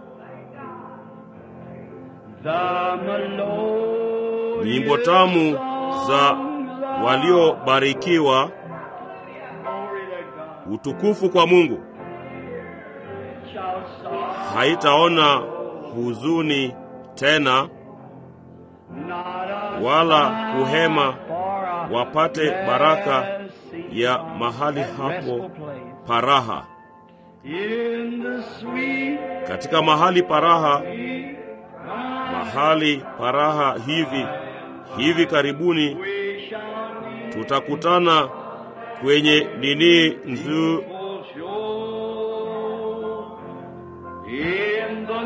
the melodious nyimbo tamu za songs of waliobarikiwa. glory to God Utukufu kwa Mungu. shall song Haitaona huzuni tena, not a wala sigh kuhema, for a wapate baraka blessing ya from mahali that hapo restful place. paraha. In the sweet Katika mahali paraha, sweet mahali paraha hivi hivi karibuni we shall be tutakutana kwenye nini nzu for sure. In the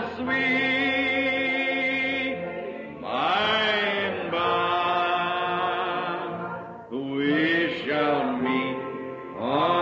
sweet by and by we shall meet on